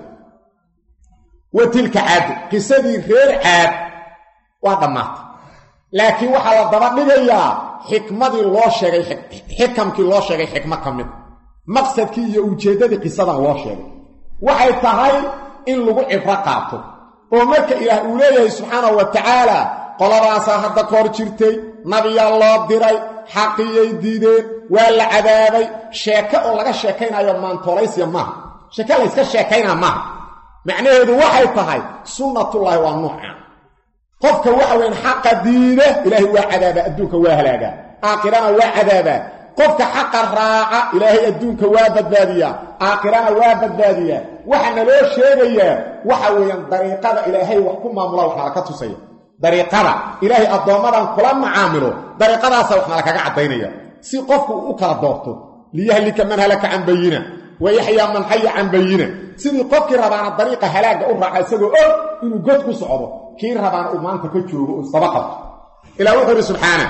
wa tilka caadu qisadii reer caad waa dhammaatay laakiin waxaa la daba dhigayaa xikmadii loo sheegay xikamkii loo sheegay xikmo ka mid maqsadkii iyo ujeeddadii qisadan loo sheegay waxay tahay in lagu cibro qaato oo marka ilaah uu leeyahay subxaanahu wa tacaala qoladaasaa hadda ka hor jirtay nabiyaa loo diray xaqiyay diideen waa la cadaabay sheeke oo laga sheekaynayo maantoolaysiya maaha sheeke layska sheekaynaa maaha macnaheedu waxay tahay sunnatullaahi waa nuucan qofka waxa weyn xaqa diida ilaahay waa cadaabaa adduunka waa halaagaa aakhirana waa cadaabaa qofka xaqa raaca ilaahay adduunka waa badbaadiyaa aakhirana waa badbaadiyaa waxaana loo sheegayaa waxa weeyaan dariiqada ilaahay wax ku maamula waxna laka tusaya dariiqada ilaahay addoommadan kula macaamilo dariiqadaasa waxna lakaga caddaynaya si qofku u kala doorto liyahlika man halaka can bayina wa yaxyaa man xaya can bayina sidii qofkii rabaana dariiqa halaagga u raaca isagoo og inuu god ku socdo kii rabaana uu maanta ka joogo oo isdaba qabto ilah wuxuu idhi subxaana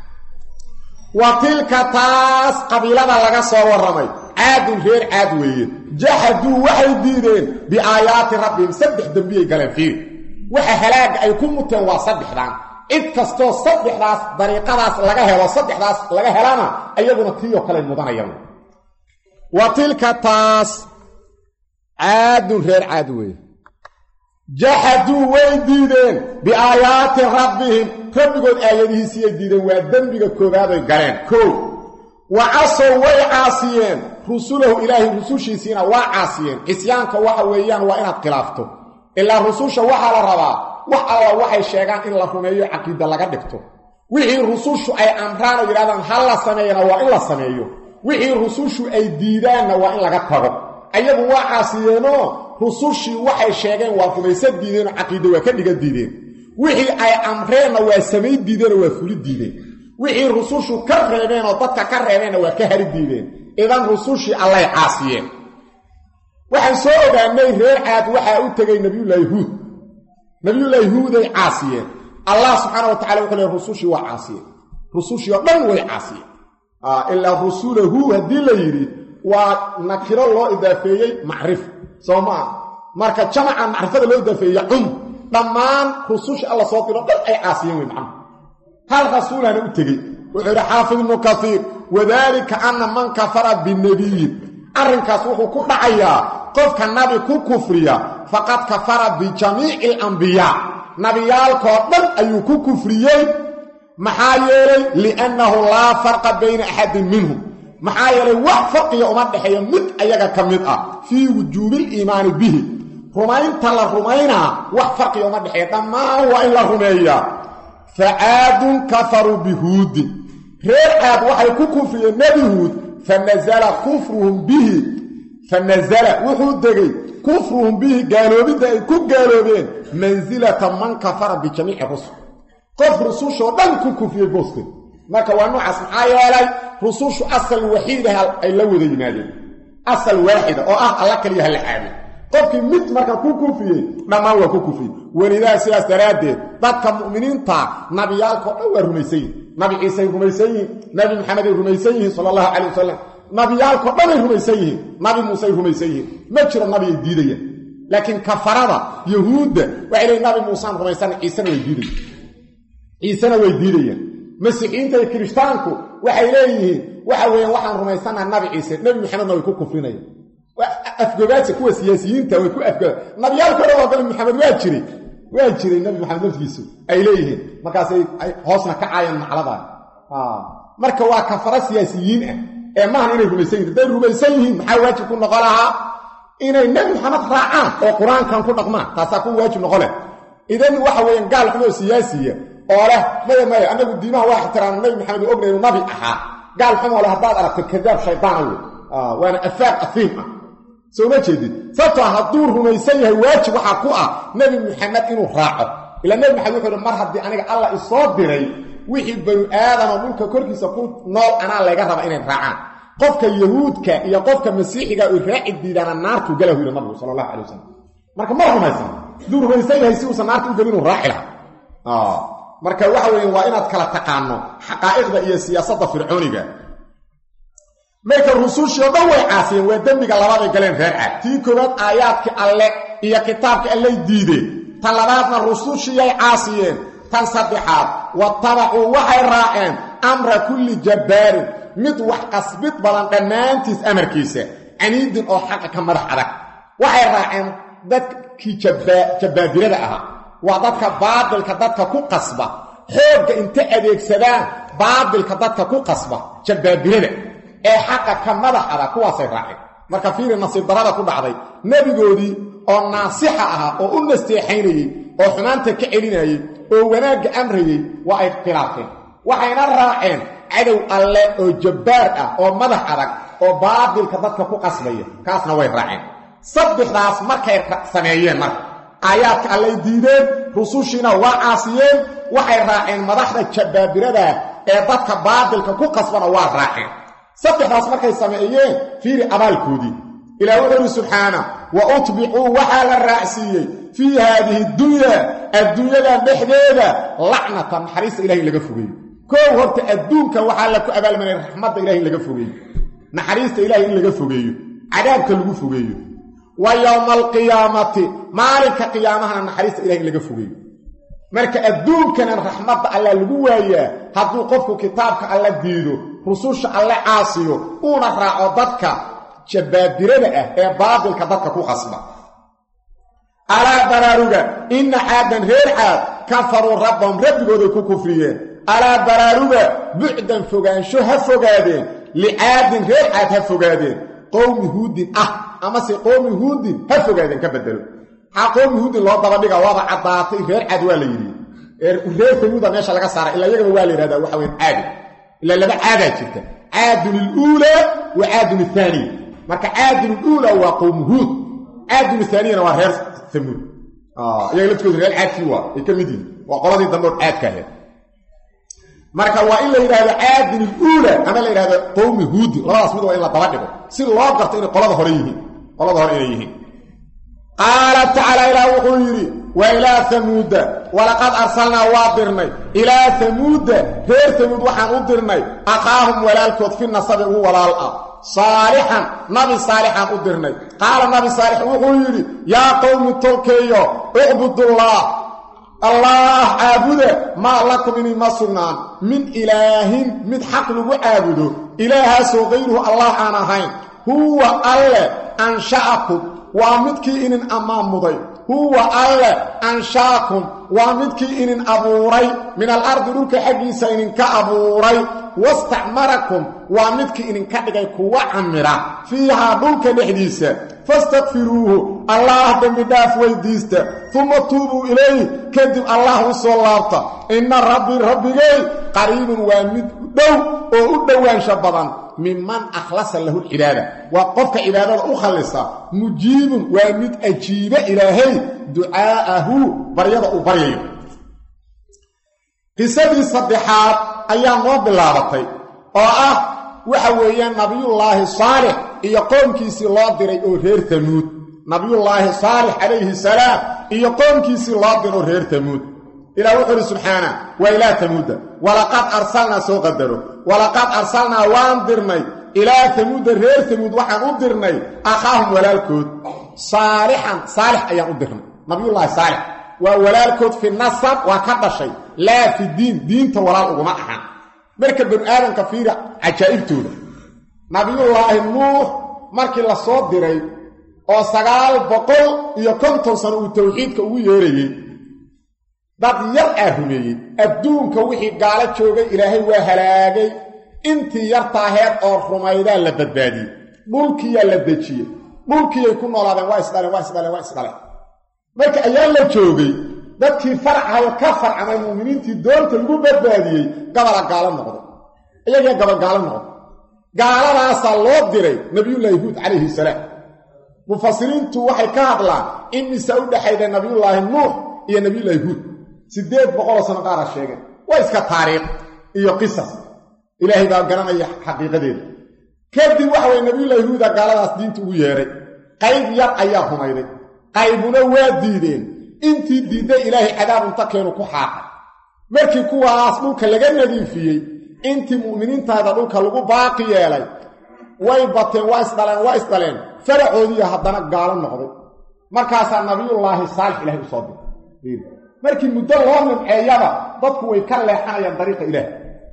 wa tilka taas qabiilada laga soo warramay caadun reer caad weeye jaxaduu waxay diideen biaayaati rabbihim saddex dembiyay galeen fiiri waxa halaagga ay ku muteen waa saddexdan cid kastoo saddexdaas dariiqadaas laga helo saddexdaas laga helana ayaguna tiiyoo kale mudanayaan wa tilka taas caadun reer caad weeye jaxaduu way diideen biaayaati rabbihim rabbigood aayadihiisiyay diideen waa dembiga koobaaday galeen koo wa casow way caasiyeen rusulahu ilaahay rusushiisiina waa caasiyeen cisyaanka waxa weeyaan waa inaad khilaafto ilaa rususha waxaa la rabaa wax alla waxay sheegaan in la rumeeyo caqiida laga dhigto wixii rusushu ay amraan oo yidhahdaan ha la sameeyana waa in la sameeyo wixii rusushu ay diidaanna waa in laga tago ayagu waa caasiyeenoo rusushii waxay sheegeen waa rumaysa diideenoo caqiida waa ka dhiga diideen wixii ay amreenna waa samay diideenoo waa fuli diideen wixii rusushu ka reebeen oo dadka ka reebeenna waa ka hari diideen idan rusushii allay caasiyeen waxaan soo ogaanay reer caad waxaa u tegay nabiyullaahi huud nabiyullaahi huuday caasiyeen allah subxaana wa tacala wuxuu leey rusushii waa caasiyeen rusushii oo dhan way caasiyeen ilaa rusulahu haddii la yidhi waa nakiro loo idaafeeyey macrif soo maa marka jamaca macrifada loo idaafeeye cum dhammaan rususha alla soo diro dhan ay caasiyeen wey macna hal rasuulana u tegey wuxuu yidhi xaafid ibnu kasiir wadaalika anna man kafara binabiyin arrinkaas wuxuu ku dhacayaa qofka nabi ku kufriya faqad kafara bijamiici alambiyaa nabiyaalkoo dhan ayuu ku kufriyey maxaa yeelay liannahu laa farqa bayna axadin minhum maxaa yeelay wax farqiga uma dhexeeyo mid ayaga ka mid ah fii wujuubiiliimaani bihi rumaynta la rumaynaa wax farqiga uma dhexeeya dhammaan waa in la rumeeyaa facaadun kafaruu bihuudin reer caad waxay ku kufriyeen nebi huud fanazala kufruhum bihi fanazala wuxuu degay kufruhum bihi gaaloobidda ay ku gaaloobeen mansilata man kafara bijamiici rusul qof rusushoo dhan ku kufriyey booste marka waa noocaas maxaa yeelay rusushu asal waxiidaha ay la wada yimaadeen asal waaxida oo ah alla kaliya ha la caabin qofkii mid marka ku kufriyey dhammaan waa ku kufriyey welidaa sidaas daraaddeed dadka mu'miniinta nabiyaalkao dhan waa rumaysan yihin nabi ciisay rumaysan yihiin nabi maxameday rumaysan yihiin sala allahu calay wasalam nabiyaalkao dhanay rumaysan yihiin nabi muusey rumaysan yihiin ma jiro nabi ay diidayaan laakiin kafarada yahuudda waxay leeyiin nabi muusaan rumaysan ciisena way diidayaan ciisena way diidayaan masiixiinta iyo kirishtaanku waxay leeyihiin waxa weeyaan waxaan rumaysannaha nabi ciise nebi maxamedna way ku kufrinayaan afgogaadsa kuwa siyaasiyiinta way ku afgoga nabiyaalka dhan oo nabi maxamed waa jiray waa jiray nabi maxamed naftiisu ay leeyihiin markaasay ay hoosna ka caayaan macladan marka waa kafara siyaasiyiin ah ee maahan inay rumaysan yihin hadday rumaysan yihiin maxaa waajib ku noqon lahaa inay nebi maxamed raacaan oo qur-aankan ku dhaqmaan taasaa ku waajib noqon leh idan waxa weeyaan gaal xumoo siyaasiya oo leh maya maya annagu diimaha waa ixtiraam nabi maxamed u ogna inuu nabi ahaa gaal xumoo leh haddaad aragto kadaab shaydaana wey waana afaaq afiim ah soo ma jeedid sababtoo hadduu rumaysan yahay waajib waxaa ku ah nebi maxamed inuu raaco ilaa nebi maxamed wuxuu hi mar haddii aniga allah isoo diray wixii banu aadama dhulka korkiisa ku nool anaa layga raba inay raacaan qofka yahuudka iyo qofka masiixiga oy raaci diidaana naartuu galahu yidhi nabigu sala allahu calay wasalam marka ma rumaysan hadduu rumaysan yahay si uusan naarta u gelin inuu raaci lahaa marka waxa weeye waa inaad kala taqaano xaqaa'iqda iyo siyaasadda fircooniga marka rusushii oo dhan way caasiyeen waa dembiga labaaday galeen reer caad tii koowaad aayaadkii alle iyo kitaabkii allay diideen tan labaadna rusushiyay caasiyeen tan saddexaad watabacuu waxay raaceen amra kulli jabbaarin mid wax qasbid badan dhammaantiis amarkiisa caniidin oo xaqa ka madax adag waxay raaceen dadkii jabbaabirada ahaa waa dadka baadilka dadka ku qasba xoogga inta adeegsadaan baadilka dadka ku qasba jabbaabirada ee xaqa ka madax adag kuwaasay raaceen marka fiiri nasiib darada ku dhacday nebigoodii oo naasixa ahaa oo u nasteexaynayey oo xumaanta ka celinayey oo wanaagga amrayey waa ay khilaafeen waxayna raaceen cadow alle oo jabbaar ah oo madax adag oo baadilka dadka ku qasbaya kaasna way raaceen saddexdaas markay sameeyeen marka aayaadka allay diideen rusushiina waa caasiyeen waxay raaceen madaxda jabbaabiradaa ee dadka baadilka ku qasbana waa raaceen saddexdaas markay sameeyeen fiiri abaalkoodii ilaah wuxuu uhi subxaana wa utbicuu waxaa la raacsiiyey fii haadihi dunya adduunyadan dhexdeeda lacnatan naxariista ilahi in laga fogeeyo koow horta adduunka waxaa la ku abaalmanaya raxmadda ilahi in laga fogeeyo naxariista ilahi in laga fogeeyo cadaabka lagu fogeeyo wa yowma alqiyaamati maalinka qiyaamahana naxariista ilahi in laga fogeeyo marka adduunkanan raxmadda alla lagu waayaa hadduu qofku kitaabka alla diido rususha alle caasiyo uuna raaco dadka jabbaabirada ah ee baadilka dadka ku qasba alaa baraaruga inna caadan reer caad kafaruu rabbahum rabbigooday ku kufriyeen alaa baraaruga bucdan fogaansho ha fogaadeen licaadin reer caad ha fogaadeen qowmi huudin ah amase qowmi huudin ha fogaadeen ka bedelo maxaa qowmi huudin loo dabadhiga waaba caddaatay reer caad waa la yidhi reer famuuda meesha laga saara ilaa iyagaba waa la yidhahdaa waxa weyn caadi ilaa laba caadaa jirta caadun iluulaa wa caadun ithaaniya marka caadun iluulaa waa qowmu huud caadun ithaaniyana waa reer famuud iyaga laftooda reer caadkii waa ay ka mid yihin waa qoladii dambe oo caadka ahayd marka waa in la yidhahdo caadun iluula ama la yidhahdo qowmi huudin labadaas mid waa in la daba dhigo si loo garto inay qolada hore yihiin qolada hore inay yihiin qaala tacaala ilaah wuxuu yidhi wa ilaa hamuuda walaqad arsalnaa waa dirnay ilaa hamuuda reer hamuud waxaan u dirnay aqaahum walaalkood fi nasabi ugu walaal ah saalixan nabi saalixaan u dirnay qaala nabi saalix wuxuu yidhi yaa qowmi tolkeeyo ucbudullaah allaah caabuda maa lakum inima sugnaan min ilaahin mid xaq lagu caabudo ilaahaasoo kayruhu allah aan ahayn huwa alle ansha'akum waa midkii inin ammaamuday huwa alle anshaakum waa midkii inin abuuray min alardi dhulka xaggiisa ininka abuuray wastacmarakum waa midkii idinka dhigay kuwa camira fiihaa dhulka dhexdiisa fastakfiruuhu allaah dembi dhaaf weydiista uma tuubuu ilayh kadib allah u soo laabta inna rabbii rabbigay qariibun waa mid dhow oo u dhowaansha badan minman akhlasa lahu lcibaada waa qofka cibaadada u khallisa mujiibun waa mid ajiiba ilaahay ducaa'ahu baryada uu baryayo qisadii saddexaad ayaa noo bilaabatay oo ah waxa weeyaan nabiyullaahi saalix iyo qoomkiisii loo diray oo reer tamuud nabiyullaahi saalix calayhi salaam iyo qoomkiisii loo diray oo reer tamuud ilah wuxuu uhi subxaana waa ilaa tamuuda walaqad arsalnaa soo qadaro walaqad arsalnaa waan dirnay ilaa tamuuda reer tamuud waxaan u dirnay akhaahum walaalkood saalixan saalix ayaan u dirnay nabiyullaahi saalix waa walaalkood fi nasab waa ka dhashay laa fi diin diinta walaal uguma ahan marka banu aadamka fiira cajaa'ibtooda nabiyullaahi nuux markii la soo diray oo sagaal boqol iyo konton sano uu tawxiidka ugu yeerayey dad yar aa rumeeyey adduunka wixii gaalo joogay ilaahay waa halaagay intii yartaaheed oo rumaydaa la badbaadiyey dhulkiyaa la dejiyey dhulkiiyay ku noolaadeen waa isdhaleen waa isdhaleen waa isdhaleen marka ayaa la joogay dadkii farcahayo ka farcamay muuminiintii doonta lagu badbaadiyey gabala gaalo noqday iyagaa gabal gaalo noqday gaaladaasaa loo diray nabiyullaahi huud calayhi salaam mufasiriintu waxay ka hadlaan in mise u dhexayda nabiyullaahi nuux iyo nabiyullaahi huud siddeed boqoloo sano qaara sheegeen waa iska taariikh iyo qisas ilaahay baa garanaya xaqiiqadeeda kadib waxa weye nabiyullaahi huuda gaaladaas diinta ugu yeedhay qayb yar ayaa rumayday qaybuna waa diideen intii diidday ilaahay cadaab unta keenu ku xaaqay markii kuwaas dhulka laga nadiifiyey intii mu'miniintaada dhulka lagu baaqi yeelay way bateen waa isdhaleen waa isdhaleen faracoodiiya haddana gaalo noqday markaasaa nabiyullaahi saalix ilahay u soo diray markii muddo loo nimceeyaba dadku way ka leexanayaan dariiqa ilaah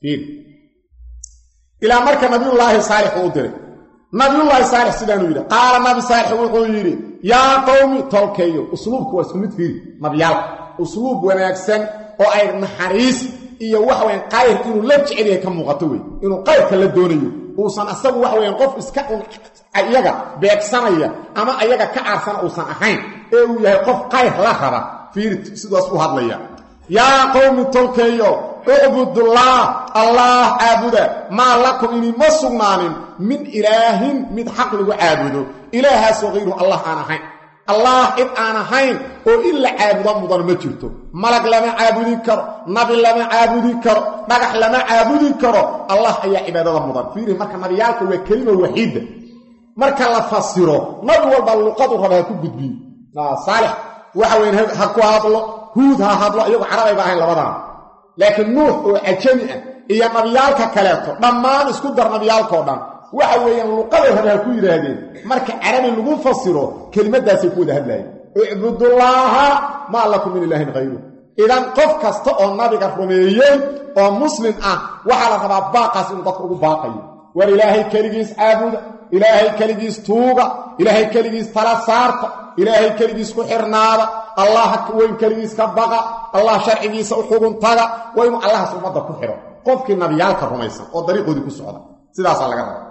ilaa marka nabiyullaahi saalix uu diray nabiyullaahi saalix sidaanuu yidhi qaala nabi saalix wuxuu yidhi yaa qowmi tolkeeyo usluubku waa isku mid fiiri nabiyaalka usluub wanaagsan oo ay naxariis iyo waxa weyaan qayr inuu la jecel yahay ka muuqato wey inuu qayrka la doonayo uusan asagu waxa weyaan qof iska iyaga beegsanaya ama ayaga ka caarsana uusan ahayn ee uu yahay qof qayr la raba fiiri sidaas u hadlaya yaa qowmi tolkeeyo ucbudullaah allaah caabuda maa lakum inima sugnaanin min ilaahin mid xaq lagu caabudo ilaahaasoo hayru allah aan ahayn allah cid aan ahayn oo in la caabudo mudan ma jirto malag lama caabudi karo nabi lama caabudi karo dhagax lama caabudi karo allah ayaa cibaadada mudan fiiri marka nabiyaalka waa kelima waxiida marka la fasiro nabi walba luqadu raba ha ku gudbiyo saalix waxa weyn ha ku hadlo huud ha hadlo iyagu carabayba ahayn labadana laakiin nuux oo cajami ah iyo nabiyaalka kaleeto dhammaan isku dar nabiyaalkao dhan waxa weeyaan luqaday raba ha ku yidhaahdeen marka carabi lagu fasiro kelimadaasay ku wada hadlaayeen icbudullaaha maa lakum min ilaahin hayru idan qof kasta oo nabiga rumeeyey oo muslim ah waxaa la rabaa baaqaas inuu dadka ugu baaqayo war ilaahay keligiis caabuda ilaahay keligiis tuuga ilaahay keligiis tala saarta ilaahay keligiis ku xirnaada allah weyn keligiis ka baqa allah sharcigiisa u xugun taga waa inuu allahaas ummadda ku xidho qofkii nabiyaalka rumaysan oo dariiqoodii ku socda sidaasaa laga raba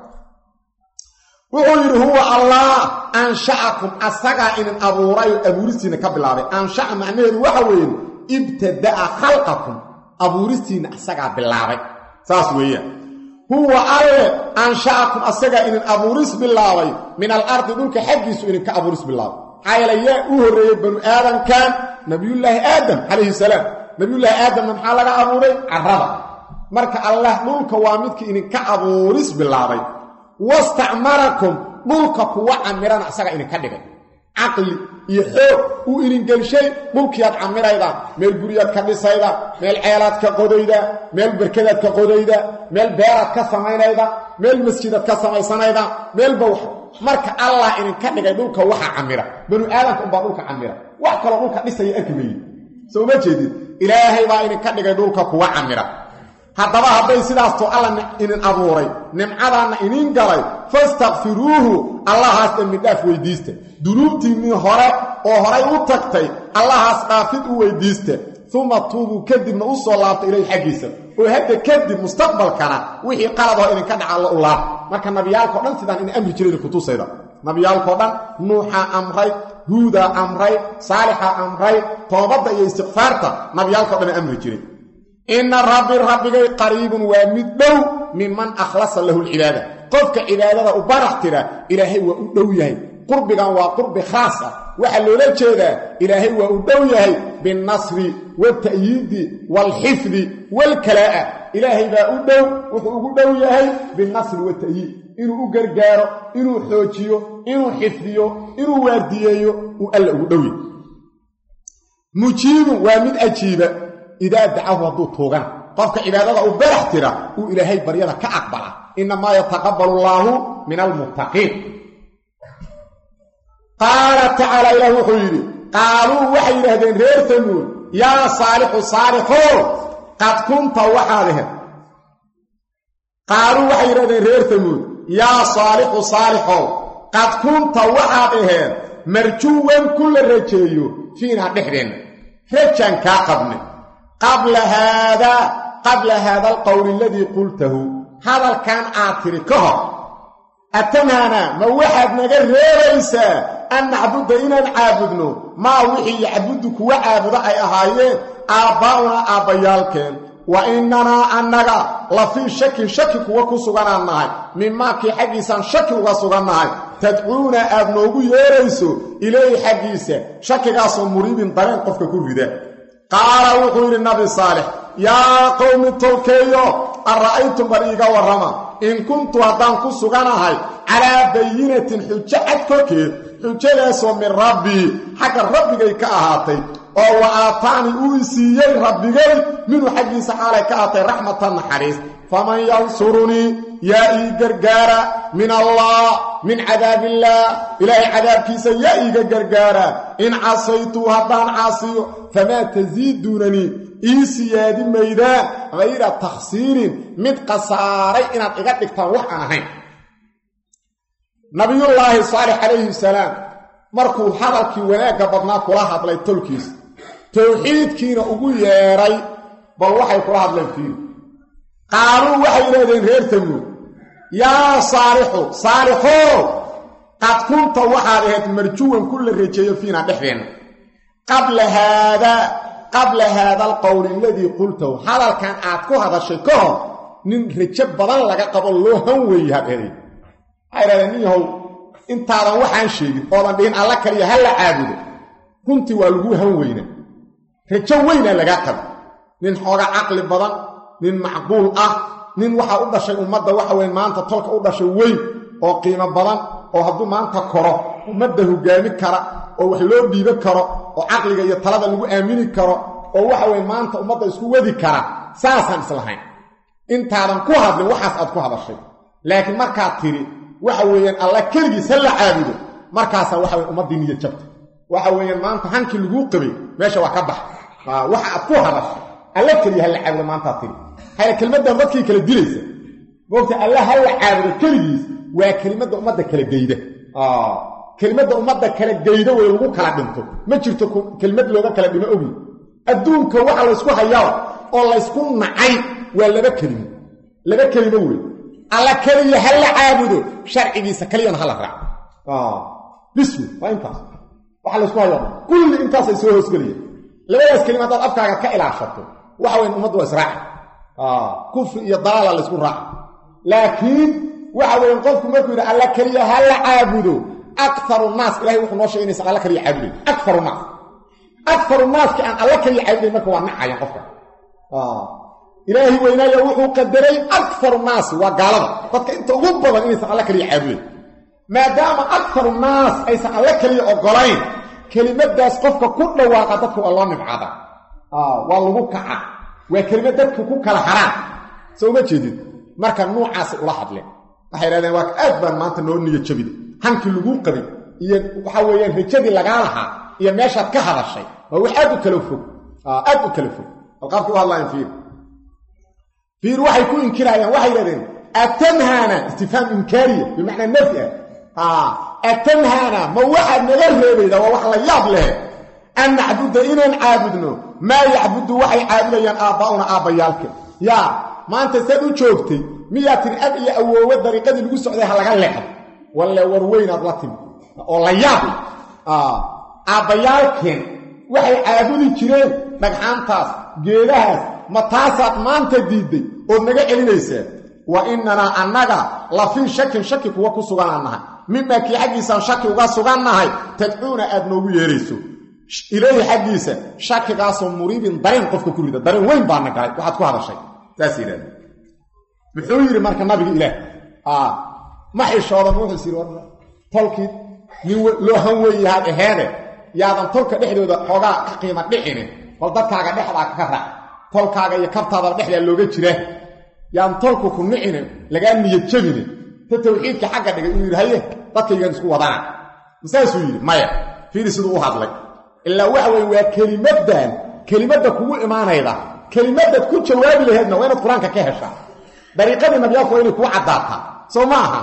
wuxuu yidhi huwa allah anshacakum asagaa inin abuuray oo abuuristiinna ka bilaabay anshaca macnaheedu waxa weeye ibtada'a khalqakum abuuristiinna asagaa bilaabay saas weeyaan huwa alle anshacakum asagaa inin abuuris bilaabay min alardi dhulka xaggiisu idinka abuuris bilaabay maxaa yeele yaa u horreeyey banu aadamkan nabiyullaahi aadam calayhi salaam nabiyullaahi aadamna maxaa laga abuuray carrada marka allah dhulka waa midkii idinka abuuris bilaabay wastacmarakum dhulka kuwa camirana asaga idinka dhigay caqli iyo xoog uu idingelshay dhulkiiaad camiraydaan meel guryaad ka dhisayda meel ceelaad ka qodayda meel berkadaad ka qodayda meel beeraad ka samaynayda meel masjidaad ka samaysanayda meelba wax marka allah idinka dhigay dhulka waxa camira banu aadamka umbaa dhulka camira wax kaloo dhulka dhisaya arki mayi soo ma jeedid ilaahay baa idinka dhigay dhulka kuwa camira haddaba hadday sidaastoo alla inin abuuray nimcadaanna iniin galay fastakfiruuhu allahaas dembidhaaf weydiista dunuubtiinnii hore oo horay u tagtay allahaas dhaafid u weydiista uma tuubuu kadibna u soo laabta ilayh xaggiisa oo hadda kadib mustaqbalkana wixii qaladoo idinka dhaca alla u laab marka nabiyaalkao dhan sidaan ina amri jira idinkutusayda nabiyaalkao dhan nuuxaa amray huudaa amray saalixaa amray toobadda iyo istikfaarta nabiyaalkao dhan amri jiray inna rabbi rabbigay qariibun waa mid dhow minman akhlasa lahu lcibaada qofka cibaadada u barax tira ilaahay waa u dhow yahay qurbigan waa qurbi khaas ah waxaa loola jeedaa ilaahay waa u dhow yahay binnasri waalta'yiidi waalxifdi waalkalaa'a ilaahay baa u dhow wuxuu ugu dhow yahay binnasri waalta'yiid inuu u gargaaro inuu xoojiyo inuu xifdiyo inuu waardiyeeyo uu alla ugu dhow yahay mujiibun waa mid ajiiba idaa dacahu hadduu tuugana qofka cibaadada u barax tira uu ilaahay baryada ka aqbala innamaa yataqabbalu allaahu min almuttaqiin qaala tacaala ilaah wuxuu yidhi qaaluu waxay yidhaahdeen reer tamuud yaa saalixu saalixow qad kunta waxaad aheed qaaluu waxay yidhahdeen reer tamuud yaa saalixu saalixow qad kunta waxaad aheed marjuwan ku la rajeeyo fiinaa dhexdeenna rajaan kaa qabne qabla haadaa qabla haada alqowli aladii qultahu hadalkan aad tidhi ka hor atanhaana ma waxaad naga reebaysaa an nacbuda inaan caabudno maa wixii yacbudu kuwa caabudo ay ahaayeen aabbaa'unaa aabbayaalkeen wa innanaa annaga la fii shakin shaki kuwa ku suganaan nahay mimaakii xaggiisaan shaki uga sugannahay tadcuuna aad noogu yeerayso ilayhi xaggiisa shakigaasoo muriibin dareen qofka ku rida qaala wuxuu yidhi nabi saalix yaa qowmi tolkeeyo ara'aytum bal iiga warrama in kuntu haddaan ku suganahay calaa bayinatin xujo cad korkeed xujadaasoo min rabbii xagga rabbigay ka ahaatay oo wa aataani uu i siiyey rabbigay minhu xaggiisa xaalay ka ahaatay raxmatan naxariis faman yansurunii yaa ii gargaara min allah min cadaabillaah ilaahay cadaabkiisa yaa iiga gargaara in casaytuu haddaan caasiyo famaa tasiiduunanii ii siyaadi maydaan hayra takhsiirin mid khasaaray inaad iga dhigtaan wax aan ahayn nabiyullaahi saalix calayhi salaam markuu hadalkii wanaagga badnaa kula hadlay tolkiisa towxiidkiina ugu yeedhay bal waxay kula hadleen fiiri qaaluu waxay yidhahdeen reer tamuud yaa saalixu saalixow qad kunta waxaad ahayd marjuwan ku la rejeeyo fiinaa dhexdeenna qabla haadaa qabla haada alqowli aladii qultahu hadalkan aad ku hadashay ka hor nin rajo badan laga qabo loo han weeye hadheeday waxay idhahdeen nin yahow intaadan waxaan sheegin oodan dhihin alla kaliya ha la caabudo runtii waa lagu han weyna rajo weynaa lagaa qaba nin xooga caqli badan nin macquul ah nin waxaa u dhashay ummadda waxa weye maanta tolka u dhashay weyn oo qiimo badan oo hadduu maanta koro ummadda hogaami kara oo wax loo dhiibo karo oo caqliga iyo talada lagu aamini karo oo waxa weye maanta ummadda isku wadi kara saasaan islahayn intaadan ku hadlin waxaas aad ku hadashay laakiin markaad tidhi waxa weeyaan alla keligiis ha la caabudo markaasaa waxa weye ummaddii niya jabta waxa weeyaan maanta hankii laguu qabay meesha waa ka bax waxa aad ku hadashay alla keliya ha la caabudo maantaad tidhi haya kelimaddan dadkii kala dilaysa moogta alla ha la caabudo keligiis waa kelimadda ummadda kala geyda kelimadda ummadda kala geyda wey lagu kala dhinto ma jirto kelimad looga kala dhimo ogi adduunka waxa laysku hayaa oo laysku nacay waa laba kelimo laba kelimo wey alla keliya ha la caabudo sharcigiisa keliyana ha la raaco bismi waa intaas waxa laysku hayaa kulli intaasay soo hoosgelaya labadaas kelima haddaad afkaaga ka ilaashato waxa weyn ummaddu waa israaci kufri iyo dalaala laysku raaca laakiin waxa weyan qofku markuu yidhi alla keliya ha la caabudo akaru naas ilahay wuxuu noo sheegay inaysan alla kaliya caabudayn akaru naas akaru naaski aan alla kaliya caabudayn marka waa nacayan qofka ilaahi weynaaya wuxuu qadaray akaru naasi waa gaalada dadka inta ugu badan inaysan alla kaliya caabudayn maadaama akaru naas aysan alla kaliya ogolayn kelimadaas qofka ku dhawaaqa dadka waa loo nibcada waa lagu kaca waa kelimad dadka ku kala haraan soo uma jeedid marka nuucaasi ula hadleen waxay idhahdeen waa aad baan maanta noo niyo jabida hankii laguu qabay iyo waxa weeyaan rajadii lagaa lahaa iyo meeshaad ka hadashay waa wax aad u kala fog aad u kala fog alqaabkii u hadlaayeen fiir fiir waxay ku inkiraayaan waxay yidhahdeen atanhaana istifhaam inkaariya bimacnaa nafyi ah atanhaana ma waxaad naga reebaydaa waa wax la yaab leh an nacbuda inaan caabudno maa yacbudu waxay caabudayaan aabbaa'una aabbayaalka yaa maanta saad u joogtay miyaa tiri ab iyo awoowe dariiqadii lagu socday ha laga leexdo walle war weynaad la timi oo la yaabay aabbayaalkeen waxay caabudi jireen dhagxaantaas geedahaas ma taasaad maanta diidday ood naga celinaysaa wa innanaa annaga la fii shakin shaki kuwa ku suganaan nahay mimaa kii xaggiisaan shaki uga sugannahay tadcuuna aad noogu yeerayso ilayhi xaggiisa shakigaasoo muriibin dareen qofka ku rida dareen weyn baana galay waxaad ku hadashay saas yidhahda muxuu yidhi marka nabiga ilaah ma xishoodan wuxuus yidhi war tolkii nin loo han weeyahaad aheede yaadan tolka dhexdooda xoogaa ka qiima dhicinin bal dadkaaga dhexdaa ka raac tolkaaga iyo kabtaadaba dhexdaa looga jiraa yaan tolku ku nicinin lagaa niyad jabinin ta tawxiidka xagga dhigay inuu yidhi haye dadkaygaan isku wadana masaasuu yidhi maya fiiri siduu u hadlay ilaa waxa weye waa kelimaddan kelimadda kugu imaanayda kelimadaad ku jawaabi laheedna waa inaad qur-aanka ka heshaa dariiqadii nabiyaalku waa inay kuu caddaataa soo ma aha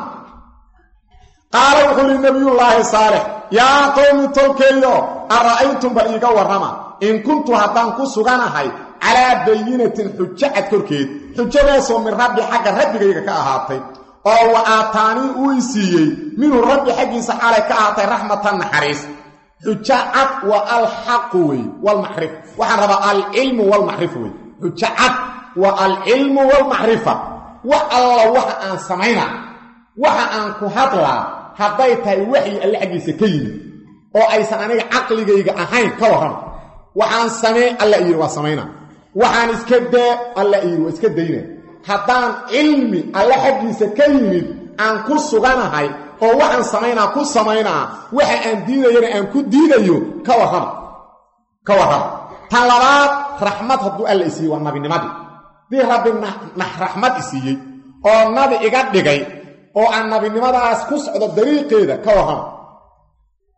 qaala wuxuu yihi nabiyullaahi saalix yaa qowmi tolkeeyo ara'aytum bal iiga warrama in kuntu haddaan ku suganahay calaa bayinatin xujo cad korkeed xujadaasoo min rabbi xagga rabbigayga ka ahaatay oo wa aataanii uu i siiyey minhu rabbi xaggiisa xalay ka ahaatay raxmatan naxariis xujo cad waa alxaqu wey walmacrif waxaan rabaa alcilmu walmacrifa wey xujo cad waa alcilmu walmacrifa wax alla waxa aan samaynaa waxa aan ku hadlaa hadday tahay waxyi alle xaggiisa ka yimid oo aysan aniga caqligayga ahayn ka warrama waxaan samee alla iyidhi waa samaynaa waxaan iska daa alla iyidhi waa iska dayna haddaan cilmi alle xaggiisa ka yimid aan ku suganahay oo waxaan samaynaa ku samaynaa waxa aan diidayana aan ku diidayo ka warrama ka warrama tan labaad raxmad hadduu alla isiiye waa nabinimadii dii rabbi raxmad isiiyey oo nabi iga dhigay oo aan nabinimadaas ku socdo dariiqeeda ka warrama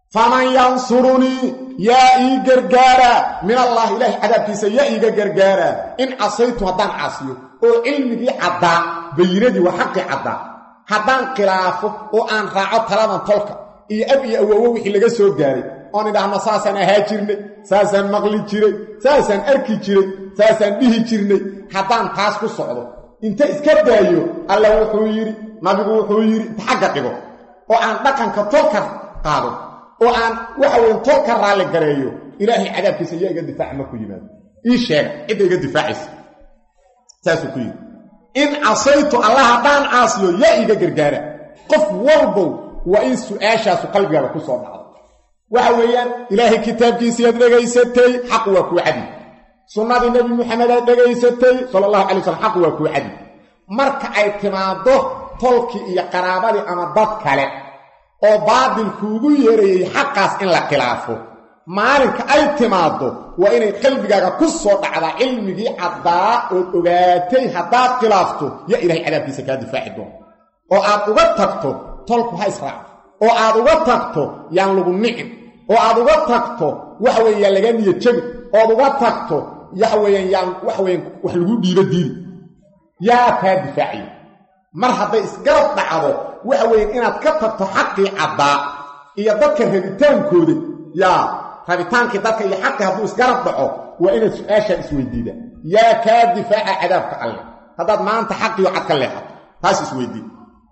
faman yansurunii yaa ii gargaara min allahi ilaahay cadaabkiisa yaa iiga gargaara in casaytu haddaan caasiyo oo cilmigii caddaa bayinadii waa xaqii caddaa haddaan khilaafo oo aan raaco taladan tolka iyo ab iyo awoowo wixii laga soo gaaray oon idhaahno saasaan ahaa jirnay saasaan maqli jiray saasaan arki jiray saasaan dhihi jirnay haddaan taas ku socdo inta iska daayo alla wuxuu yidhi nabigu wuxuu yidhi inta xagga dhigo oo aan dhaqanka tolka qaado oo aan waxa weye tolka raalli gareeyo ilaahay cadaabkiisa yaa iga difaaca markuu yimaado ii sheega cidda iga difaacaysa saasuu ku yidhi in casaytu allah haddaan caasiyo yaa iiga gargaara qof walbow waa in su-aashaasu qalbigaaga ku soo dhacdo waxa weeyaan ilaahay kitaabkiisiiaad dhegaysatay xaq waa kuu cadi sunnadii nebi muxamed aad dhegaysatay sala allahu calay slam xaq waa kuu cadi marka ay timaaddo tolkii iyo qaraabadii ama dad kale oo baadil kuugu yeerayay xaqaas in la khilaafo maalinka ay timaaddo waa inay qalbigaaga ku soo dhacdaa cilmigii caddaa ood ogaatay haddaad khilaafto yaa ilahay cadaabkiisa kaa difaaci doona oo aad uga tagto tolku ha israaco oo aad uga tagto yaan lagu nicin oo aad uga tagto waxa weeye yaan laga niya jebin ood uga tagto waxa weeyaan yaan waxa weyan wax lagu dhiibo diidi yaa kaa difaaciya mar hadday isgarab dhacdo waxa weeyaan inaad ka tagto xaqii caddaa iyo dadka rabitaankooda yaa rabitaankii dadka iyo xaqii hadduu isgarab dhaco waa inaad su-aashaan isweydiida yaa kaa difaaca cadaabka alleh haddaad maanta xaqiyo cad ka leexato taas isweydii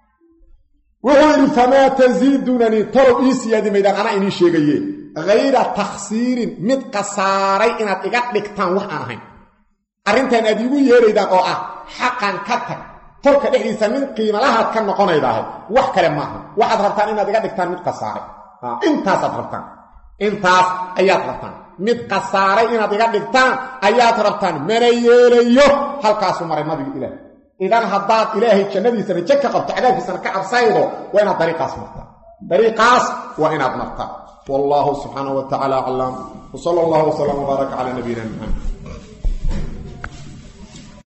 wuxuu yidhi famaa tasiidunanii tolow ii siyaadi maydaan anaa inii sheegaye hayra takhsiirin mid khasaaray inaad iga dhigtaan wax aan ahayn arrintan aad iigu yeeraydaan oo ah xaqan ka tag tolka dhexdiisa mid qiimalahaad ka noqonaydaahay wax kale maaha waxaad rabtaan inaad iga dhigtaan mid khasaaray intaasaad rabtaan intaas ayaad rabtaan mid khasaaray inaad iga dhigtaan ayaad rabtaan mana yeelayo halkaasuu maray nabiga ilaah idan haddaad ilaahay jannadiisa raje ka qabto cadaabkiisana ka cabsaydo waa inaad dariiqaas martaa dariiqaas waa inaad martaa wallahu subxaanahu wa tacaala aclam wsala allahu wslam wbaaraka calaa nabiyina maxamed